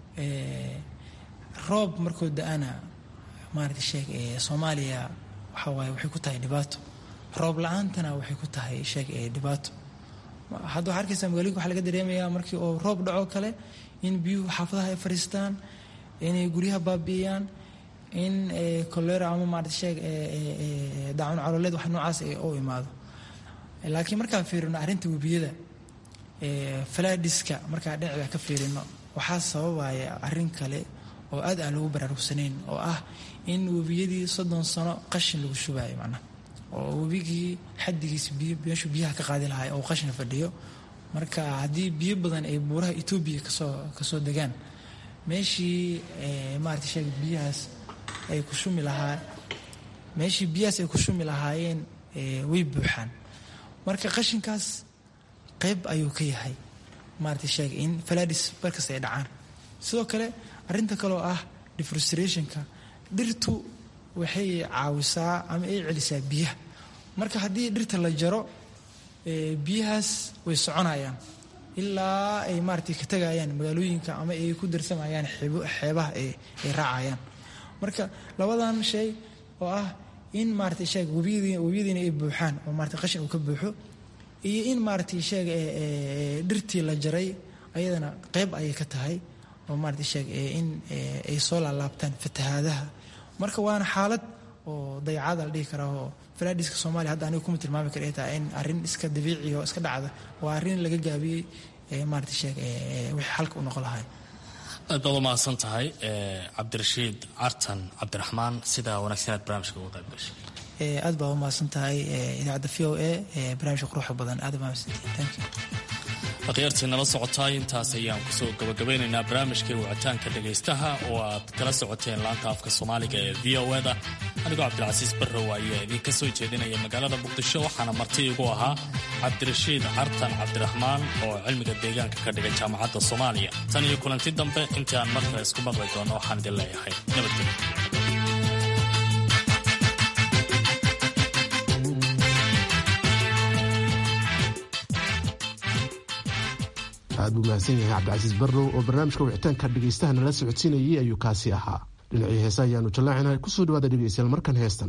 roob markoo da-ana maarata sheeg soomaaliya waxa waaye waxay ku tahay dhibaato roob la-aantana waxay ku tahay sheeg dhibaato hadda waxaa arkaysaa magaalooyinka waxaa laga dareemayaa markii oo roob dhaco kale in biyuhu xaafadaha ay fadhiistaan inay guryaha baabi'iyaan in kolera ama maarata sheeg daacun calooleed wax noocaas u imaado laakiin markaan fiirino arrinta webiyada falaadiska markaan dhinaceeda ka fiirino waxaa sababaya arrin kale oo aad aan loogu baraarugsanayn oo ah in webiyadii soddon sano qashin lagu shubayo macnaha oo webigii xaddigiisa biyo meeshuu biyaha ka qaadi lahay oo qashin fadhiyo marka haddii biyo badan ay buuraha etoobiya kasoo kasoo degaan meeshii maarata sheeg biyahaas ay ku shumi lahaa meeshii biyahaas ay ku shumi lahaayeen way buuxaan marka qashinkaas qayb ayuu ka yahay maarata sheeg in faladis barkasta ay dhacaan sidoo kale arrinta kaleoo ah defrustrationka dhirtu waxay caawisaa ama ay celisaa biyaha marka haddii dhirta la jaro biyahaas way soconayaan ilaa ay maarata ka tegayaan magaalooyinka ama ay ku darsamayaan xeebaha ay raacayaan marka labadan shay oo ah in maarata sheeg webiyadiina ay buuxaan oo maarata qashin uu ka buuxo iyo in maarata sheeg dhirtii la jaray ayadana qayb ayay ka tahay oo maarata sheeg in ay soo laalaabtaan fatahaadaha marka waana xaalad oo dayacada la dhihi karaa oo falaadiska soomaaliya hadda aniga kuma tilmaami kara ay tahay in arrin iska dabiici oo iska dhacda waa arrin laga gaabiyey maarata sheeg wixii xalka u noqon lahay aad baad u mahadsan tahay cabdirashiid cartan cabdiraxmaan sidaa wanaagsan aad barnaamijka uga qayb gashay aad baa u mahadsan tahay idaacadda v o a barnaamijka quruxda badan aad baa mahadsantahay thank you akhyaartii nala socotaay intaas ayaan kusoo gabagabeynaynaa barnaamijkai wicitaanka dhegaystaha oo aad kala socoteen laanta afka soomaaliga ee v o eda anigoo cabdilcasiis barrow ayaa idinka soo jeedinaya magaalada muqdisho waxaana marti igu ahaa cabdirashiid cartan cabdiraxmaan oo cilmiga deegaanka ka dhigay jaamacadda soomaaliya tan iyo kulanti dambe intii aan markale isku maqli doono waxaan idin leeyahay nabadgelyo aad buu mahadsan yahay cabdicasiis barrow oo barnaamijka wicitaanka dhegaystaha nala socodsiinayay ayuu kaasi ahaa dhinacii heesa ayaanu jallaacinay kusoo dhawaada dhegaystayaal markan heestan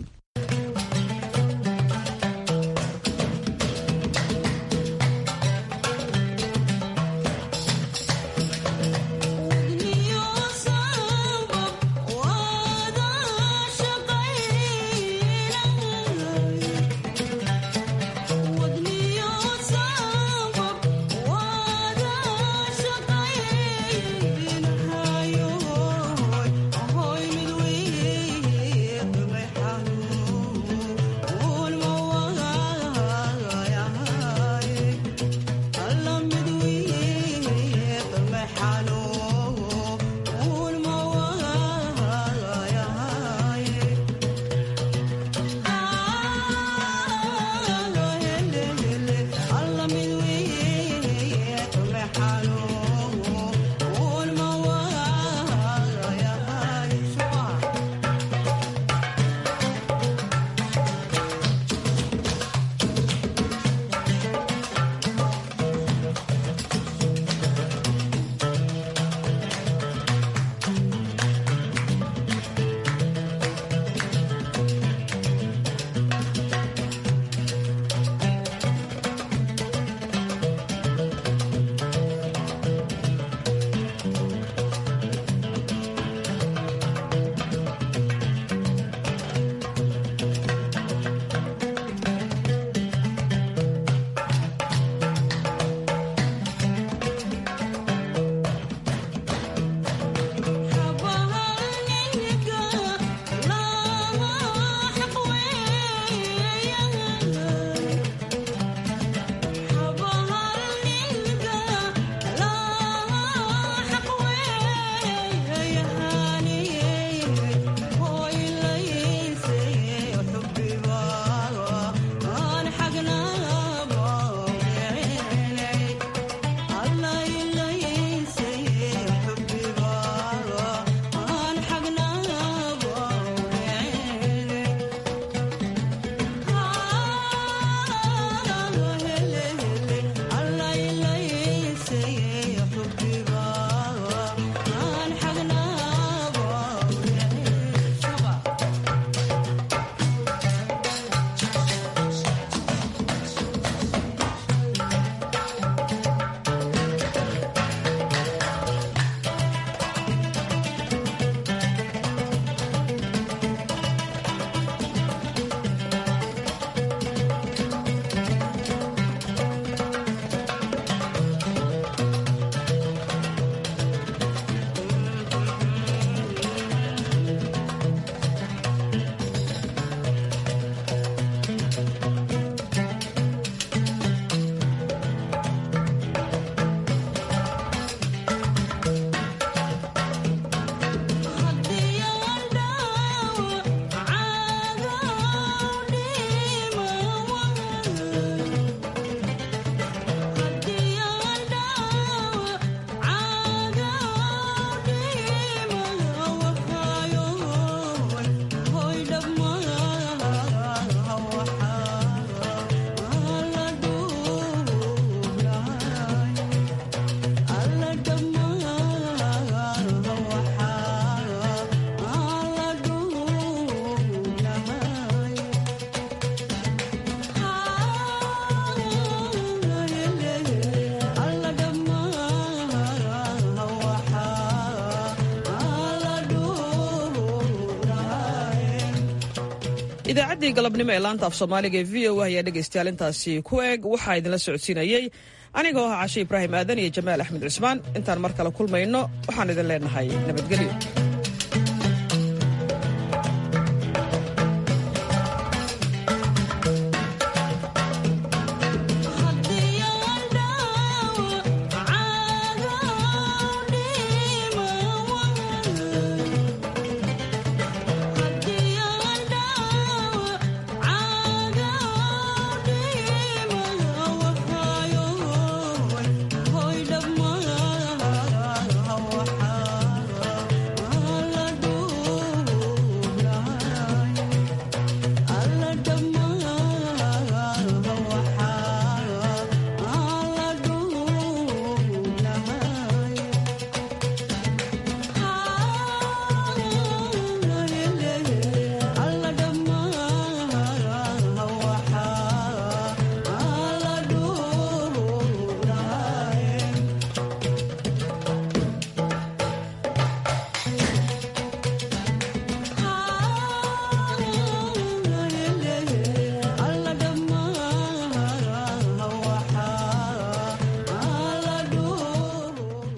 idaacaddii galabnimo ee laanta af soomaaliga ee v o a ayaa dhegaystayaal intaasi ku eg waxaa idinla socodsiinayey anigoo ah cashe ibraahim aadan iyo jamaal axmed cusmaan intaan mar kale kulmayno waxaan idin leenahay nabadgelyo